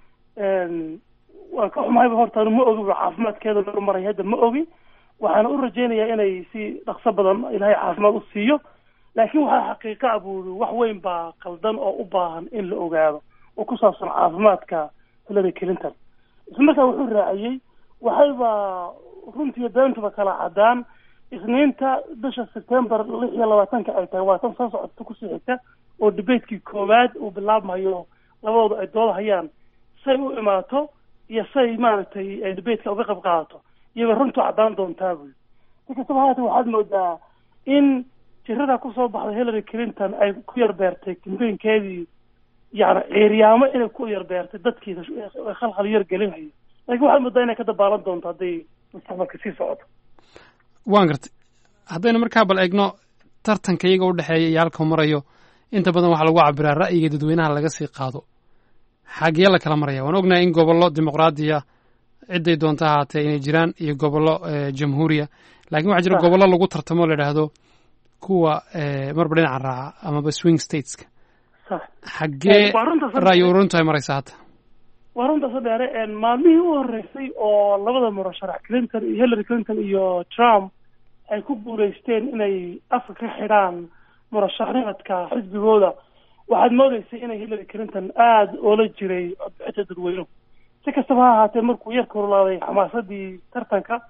waan ka xumahayba horta anu ma ogi bu caafimaadkeeda meel maray hadda ma ogi waxaana u rajaynayaa inay si dhaqso badan ilaahay caafimaad u siiyo laakiin waxaa xaqiiqa ah buu yidhi wax weyn baa qaldan oo u baahan in la ogaado oo ku saabsan caafimaadka hillary clinton isla markaa wuxuu raaciyey waxayba runtii beentuba kala cadaan isniinta bisha september lix iyo labaatanka ay tahay waa tan soo socota kusii xigta oo debatekii koowaad uu bilaabmayo labadooda ay dooda hayaan say u imaato iyo say maaragtay ay debateka uga qayb qaadato iyaba runtu caddaan doontaa buyi si kastaba haatee waxaad moodaa in jirada kusoo baxday hillary clinton ay ku yar beertay kambeynkeedii yani ciiryaamo inay ku yar beertay dadkii khalkhal yar gelinhayo laakiin waxaad moodaa inay ka dabaalan doonto hadday mustaqbalka sii socoto waan gartay haddaynu markaa bal eegno tartanka iyaga u dhexeeya iyo halkau marayo inta badan waxaa lagu cabiraa ra'yiga dadweynaha laga sii qaado xaggee la kala maraya waan ognahay in gobollo dimuqraadiya ciday doonta ahaatee inay jiraan iyo gobollo jamhuuriya lakin waxaa jira Sax. gobollo lagu tartamo la idhaahdo kuwa marba dhinaca raaca amaba swing stateska sax xaggee waa runta sar- ra'yi uruntu ay maraysa hadda waa runta so dheere maalmihii u horeysay oo labada murasharax clinton iyo hillary clinton iyo trump ay ku guuleysteen inay afka ka xidhaan murashaxnimadka xisbigooda waxaad moodeysay inay hillary clinton aada oola jiray codbixinta dadweynuhu si kastaba ha ahaatee markuu yar korolaaday xamaasadii tartanka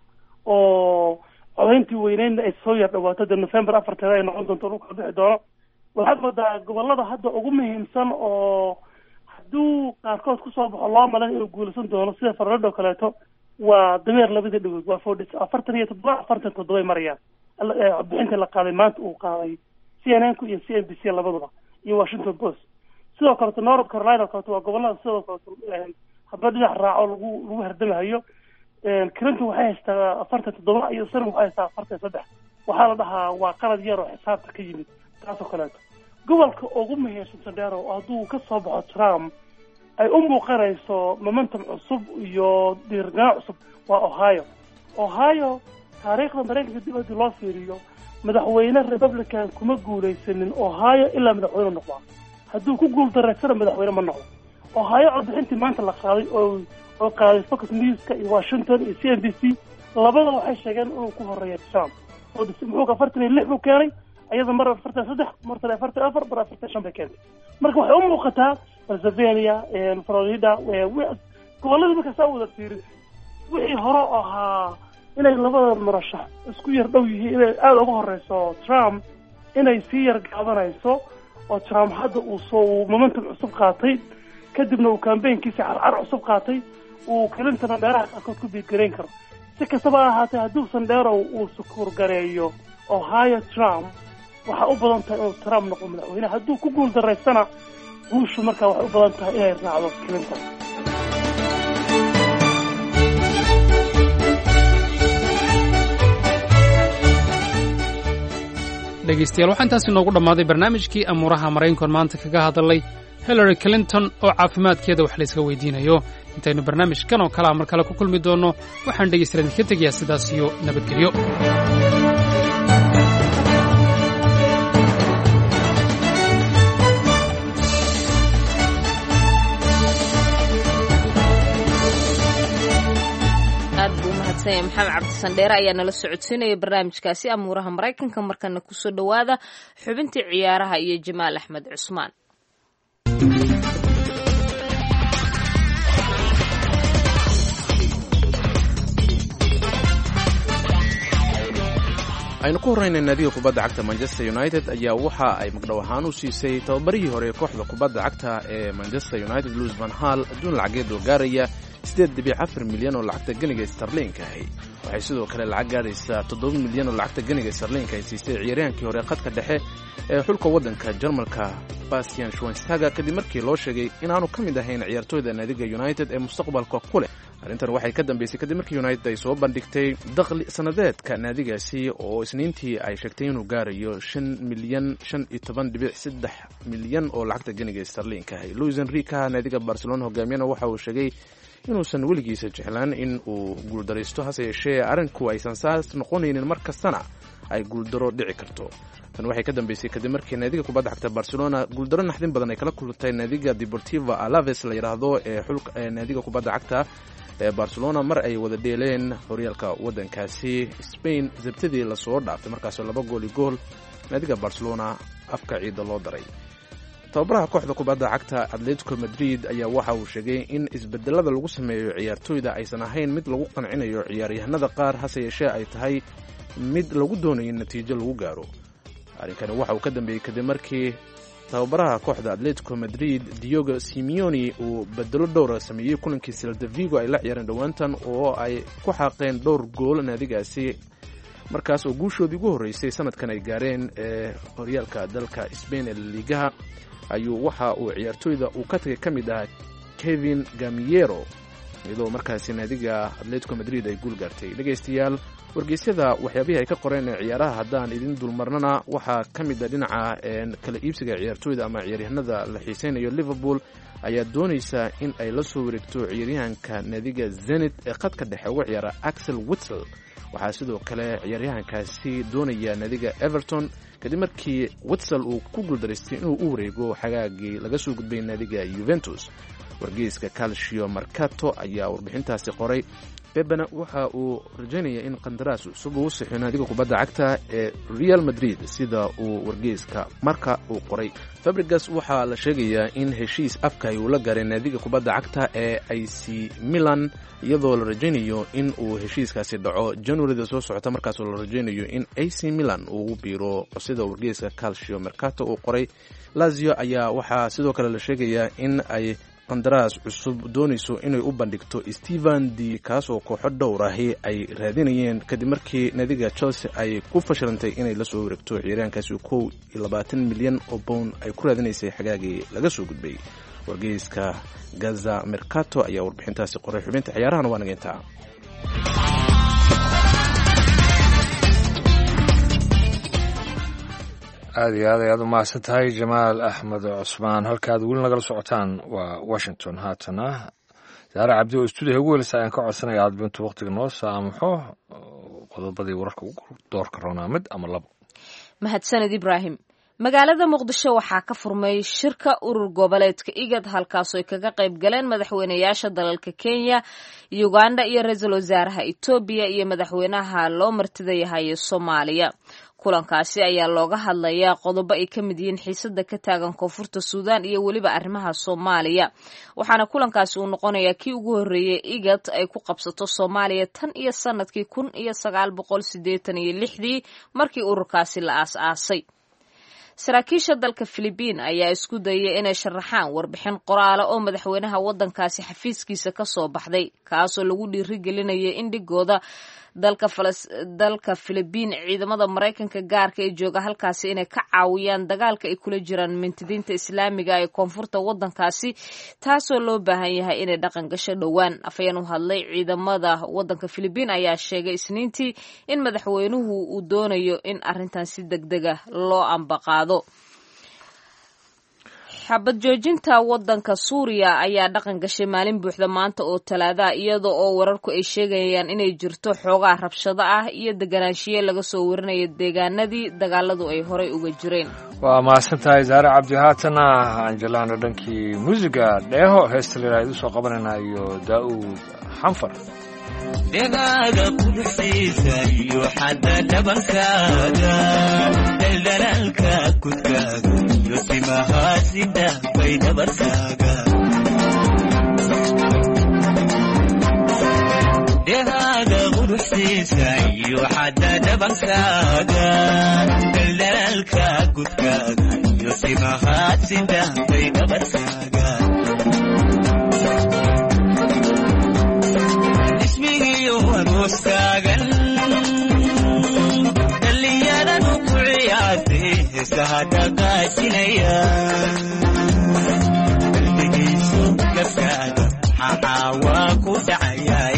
oo codayntii weyneydna ay soo yar dhawaato dee november afarteeda ay noqon doonto dhulka bixi doono waxaad moodaa gobolada hadda ugu muhiimsan oo hadduu qaarkood kusoo baxo loo malan inuu guulaysan doono sida farolado oo kaleeto waa dameer labada dhagood waa forty afartan iyo toddoba afartan toddobay marayaan Alla- ee codbixinta la qaaday maanta uu qaaday c n n ku iyo c n b c labaduba iyo washington post sidoo kaleto north carolina oo kaleto waa gobolada sidoo kaleto een, hadba dhinac raaco lagu lagu hardamahayo een, clinton waxay haystaa afartan toddoba iyo sana waxay haystaa afartan iyo saddex waxaa la dhahaa waa qalad yar oo xisaabta ka yimid taas oo kaleeto gobolka ugu muhiimsan sandero oo hadduu ka soo baxo trump ay u muuqanayso momentum cusub iyo dhiirganaan cusub waa ohio ohio taariikhda maraykanka dib haddii loo fiiriyo madaxweyne republican kuma guulaysanin ohio ilaa madaxweyne noqdaa hadduu ku guul dareysana madaxweyne ma noqdo ohio codbixintii maanta la qaaday oo oo qaaday fox newska iyo washington iyo c n b c labada waxay sheegeen inuu ku horeeya trump oo dis- muxuu afartan iyo lix buu keenay iyada mar afartan saddex martan afartan afar mar afartan shan bay keentay marka waxay u muuqataa pennsylvania florida eh, wi- gobolladii marka saa wada fiirin wixii hore oo ahaa inay labada murashax isku yar dhow yihiin inay aada uga horeyso trump inay sii yar gaabanayso oo trump hadda uu soo uu momentum cusub qaatay kadibna uu kambeynkiisa carcar cusub qaatay uu clintona dheeraha qaarkood ku biidgarayn karo si kastaba ha ahaatee hadduusan dheerow uu sukuur gareeyo ohio trump waxaa u badan tahay inuu trump noqo madaxweyne hadduu ku guul daraystana guushu markaa waxay u badan tahay inay raacdo clinton dhegaystayaal waxaa intaasi noogu dhammaaday barnaamijkii amuuraha maraykankoon maanta kaga hadalay hillary clinton oo caafimaadkeeda wax layska weydiinayo intaynu barnaamijkan oo kalea mar kale ku kulmi doonno waxaan dhegaystayaal idinka tegayaa sidaas iyo nabadgelyo aad buu umahadsanyay maxamed cabdisandheere ayaa nala socodsiinaya barnaamijkaasi amuuraha maraykanka markana kusoo dhowaada xubintii ciyaaraha iyo jamaal axmed cusmaan aynu ku horraynay naadiga kubadda cagta manchester united ayaa waxa ay magdhow ahaan u siisay tababarihii hore ee kooxda kubadda cagta ee manchester united luis van hall adduun lacageed oo gaaraya siddeed dhibic afar milyan oo lacagta ganiga starliinka ahi waxay sidoo kale lacag gaadhaysaa toddoba milyan oo lacagta ganiga starliinka ay siisay ciyaaryahankii hore khadka dhexe ee xulka waddanka jarmalka bastian schwenstaga kadib markii loo sheegay inaanu ka mid ahayn ciyaartooyda naadiga united ee mustaqbalka ku leh arrintan waxay ka dambeysay kadib markii united ay soo bandhigtay dakhli sannadeedka naadigaasi oo isniintii ay sheegtay inuu gaarayo shan milyan shan iyo toban dhibic saddex milyan oo lacagta ganiga starliinka ahay luis enrica naadiga barcelona hogaamiyana waxa uu sheegay inuusan weligiisa jeclaan in uu guuldaraysto hase yeeshee arrinku aysan saas noqonaynin mar kastana ay guuldaro dhici karto tan waxay ka dambeysay kadib markii naadiga kubadda cagta barcelona guuldaro naxdin badan ay kala kulantay naadiga deportiva alaves la yidhaahdo ee xulka ee naadiga kubadda cagta ee barcelona mar ay wada dheeleen horyaalka waddankaasi spain sabtadii lasoo dhaaftay markaasoo laba gool iyo gool naadiga barcelona afka ciidda loo daray tababaraha kooxda kubadda cagta atletico madrid ayaa waxa uu sheegay in isbedelada lagu sameeyo ciyaartooyda aysan ahayn mid lagu qancinayo ciyaaryahanada qaar hase yeeshee ay tahay mid lagu doonayo in natiijo lagu gaaro arrinkani waxa uu ka dambeeyey kadib markii tababaraha kooxda atletico madrid diogo simeoni uu bedelo dhowra sameeyey kulankii seldavigo ay la ciyaareen dhowaantan oo ay ku xaaqeen dhowr gool naadigaasi markaas oo guushoodii ugu horreysay sanadkan ay gaareen ee horyaalka dalka sbain ee laliigaha ayuu waxa uu ciyaartooyda uu ka tagay ka mid ahaa kevin gamiero iyadoo markaasi naadiga atletico madrid ay guul gaartay dhegaystayaal wargeysyada waxyaabihii ay ka qoreen ee ciyaaraha haddaan idin dulmarnana waxaa ka mid a dhinaca kala iibsiga ciyaartooyda ama ciyaaryahanada la xiiseynayo liverpool ayaa doonaysa in ay la soo wareegto ciyaaryahanka naadiga zenit ee khadka dhexe uga ciyaara axel witsel waxaa sidoo kale ciyaaryahankaasi doonaya naadiga everton kadib markii witsel uu ku guuldaraystay inuu u wareego xagaagii laga soo gudbay naadiga yuventus wargeyska calcio marcato ayaa warbixintaasi qoray bebena waxa uu rajaynaya in qandaraas cusub uu sixiyo naadiga kubadda cagta ee real madrid sida uu wargeyska marka uu qoray fabrigas waxaa la sheegayaa in heshiis afka ay uu la gaaray naadiga kubadda cagta ee ic milan iyadoo la rajaynayo in uu heshiiskaasi dhaco januarida soo socota markaasoo la rajaynayo in ac milan uu biiro sida wargeyska calcio mercato uu qoray lazio ayaa waxaa sidoo kale la sheegayaa in ay qandaraas cusub doonayso inay u bandhigto stephen d kaasoo kooxo dhowr ahi ay raadinayeen kadib markii naadiga chelsea ay ku fashilantay inay la soo wareegto ciyaaryahankaasi kow iyo labaatan milyan oo bown ay ku raadinaysay xagaagii laga soo gudbay wargeyska gaza mercato ayaa warbixintaasi qoray xubinta ciyaarahana waa nageyntaa aada iyo aad ayaad u mahadsan tahay jamaal axmed cusmaan halkaad weli nagala socotaan waa washington haatana saare cabdi oo stuudiyaha ugu welisa ayaan ka codsanaya aad bintu waqtiga noo saamaxo qodobadii wararka ugu doorka roonaa mid ama labo mahadsaned ibraahim magaalada muqdisho waxaa ka furmay shirka urur goboleedka igad halkaasoo ay kaga qayb galeen madaxweynayaasha dalalka kenya uganda iyo ra-iisul wasaaraha etoobiya iyo madaxweynaha loo martida yahay soomaaliya kulankaasi ayaa looga hadlayaa qodobo ay ka mid yihiin xiisada ka taagan koonfurta suudaan iyo weliba arrimaha soomaaliya waxaana kulankaasi uu noqonayaa kii ugu horreeyey igad ay ku qabsato soomaaliya tan iyo sanadkii kun iyo sagaal boqol sideetan iyo lixdii markii ururkaasi la aas-aasay saraakiisha dalka filibiin ayaa isku dayay inay sharaxaan warbixin qoraala oo madaxweynaha waddankaasi xafiiskiisa ka soo baxday kaasoo lagu dhiirigelinayay in dhigooda dalka filibiin ciidamada maraykanka gaarka ee jooga halkaasi inay ka caawiyaan dagaalka ay kula jiraan mintidiinta islaamiga ee koonfurta wadankaasi taasoo loo baahan yahay inay dhaqan gasho dhowaan afayeen u hadlay ciidamada wadanka filibiin ayaa sheegay isniintii in madaxweynuhu uu doonayo in arrintan si degdega loo ambaqaado xabad joojinta wadanka suuriya ayaa dhaqan gashay maalin buuxda maanta oo talaadaha iyada oo wararku ay sheegayaan inay jirto xoogaa rabshado ah iyo deganaanshiye laga soo warinaya deegaanadii dagaaladu ay horay uga jireen waa mahadsan tahay saare cabdi haatana anjelaano dhankii muusiga dheeho heesta layidhaha idu soo qabanayna iyo daa'uud xanfar dhegaaga quduxiisa iyo xadda dhabankaaga daldalaalka kudkaaga iyo timahaasida bay dhabarkaaga dhegaaga quduxiisa iyo xadda dhabankaaga daldalaalka kudkaaga iyo timahaasida bay dhabarkaaga aroostaagan dhallinyaradu ku ciyaartay heesaha dhaqaajinaya qalbigiisu gabkaaga maxaa waa ku dhacayaa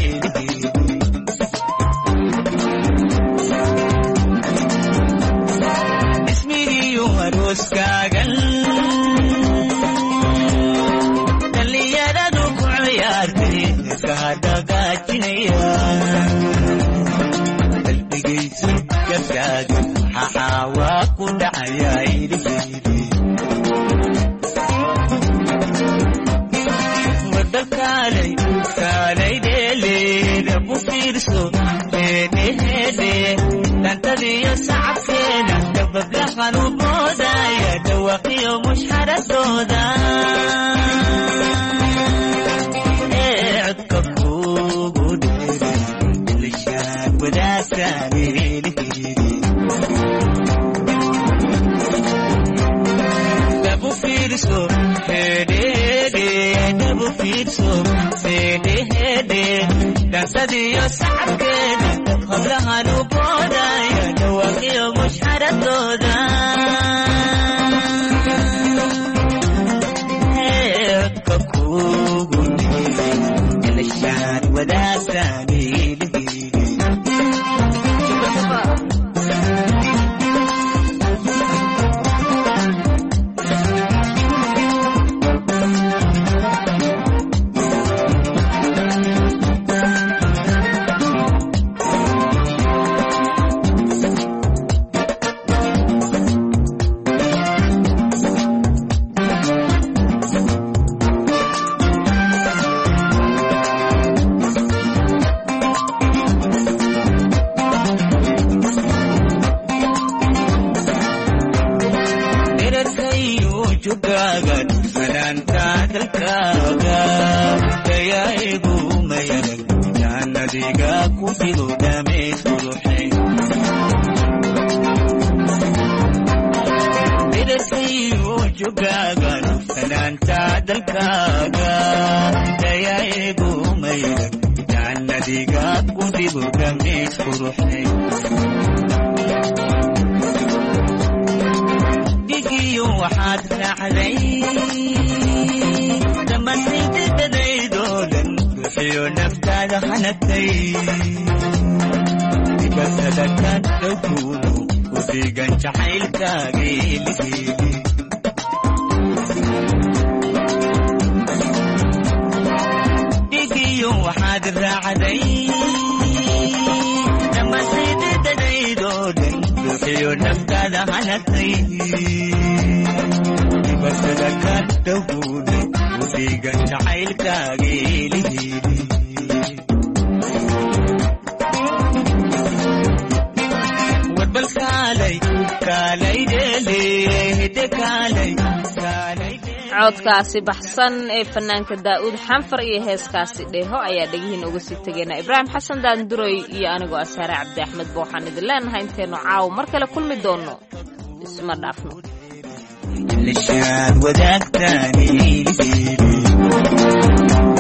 ismigiiyu arooskaagan dhallinyaradu ku ciyaartay heesaha dhaqaajinaya qalbigaysu gabkaaga maxaa waa ku dhacayaa iliheydi wadakaalay kaalay dheeleeda ku fiirso heedheheedhe dhantadiyo sacabkeeda dabablahan u boodaya dhawaqiyo mushxaradooda ee codka kugu dheeray ilishaan wadaagtaan iliheydi dabu fiirso hedhede dabu fiirso hedhehede dhansadiyo sacabkeeda hablahan u boodaya dhawaqiyo mushxaradooda codka kugu dheeray ilishaan wadaagtaan iliheydi dherarkayu jugaaga fanaanta dalkaaga dayaigu mayarag jaannadiga ku fido dhameys quruxay dherarkayu jugaaga fanaanta dalkaaga dayaigu mayarag jaannadiga ku fido dhameys quruxay dhigiyo waxaad raacday dhammaantaydadadaydoo dhan ruuxiyo naftaada hanagtay dibatada ka dhowkuuno ku fiigan jacaylkaaga eliheeli dhigiyo waxaad raacday dhammaantaydadadaydoo dhan ruuxiyo naftaada hanagtay dibatada ka dhowkuuno ku fiigan jacaylkaaga eliheeli warbal kaalay kaalay dheele hidde kaalay kaalay codkaasi baxsan ee fanaanka daa'uud xanfar iyo heeskaasi dheeho ayaa dhegihiin uga sii tegaynaa ibraahim xasan daanduray iyo anigoo asaare cabdi axmed ba waxaan idin leenahay intaynu caawo mar kale kulmi doonno isma dhaafno lishaan wadaagtaan iliheydi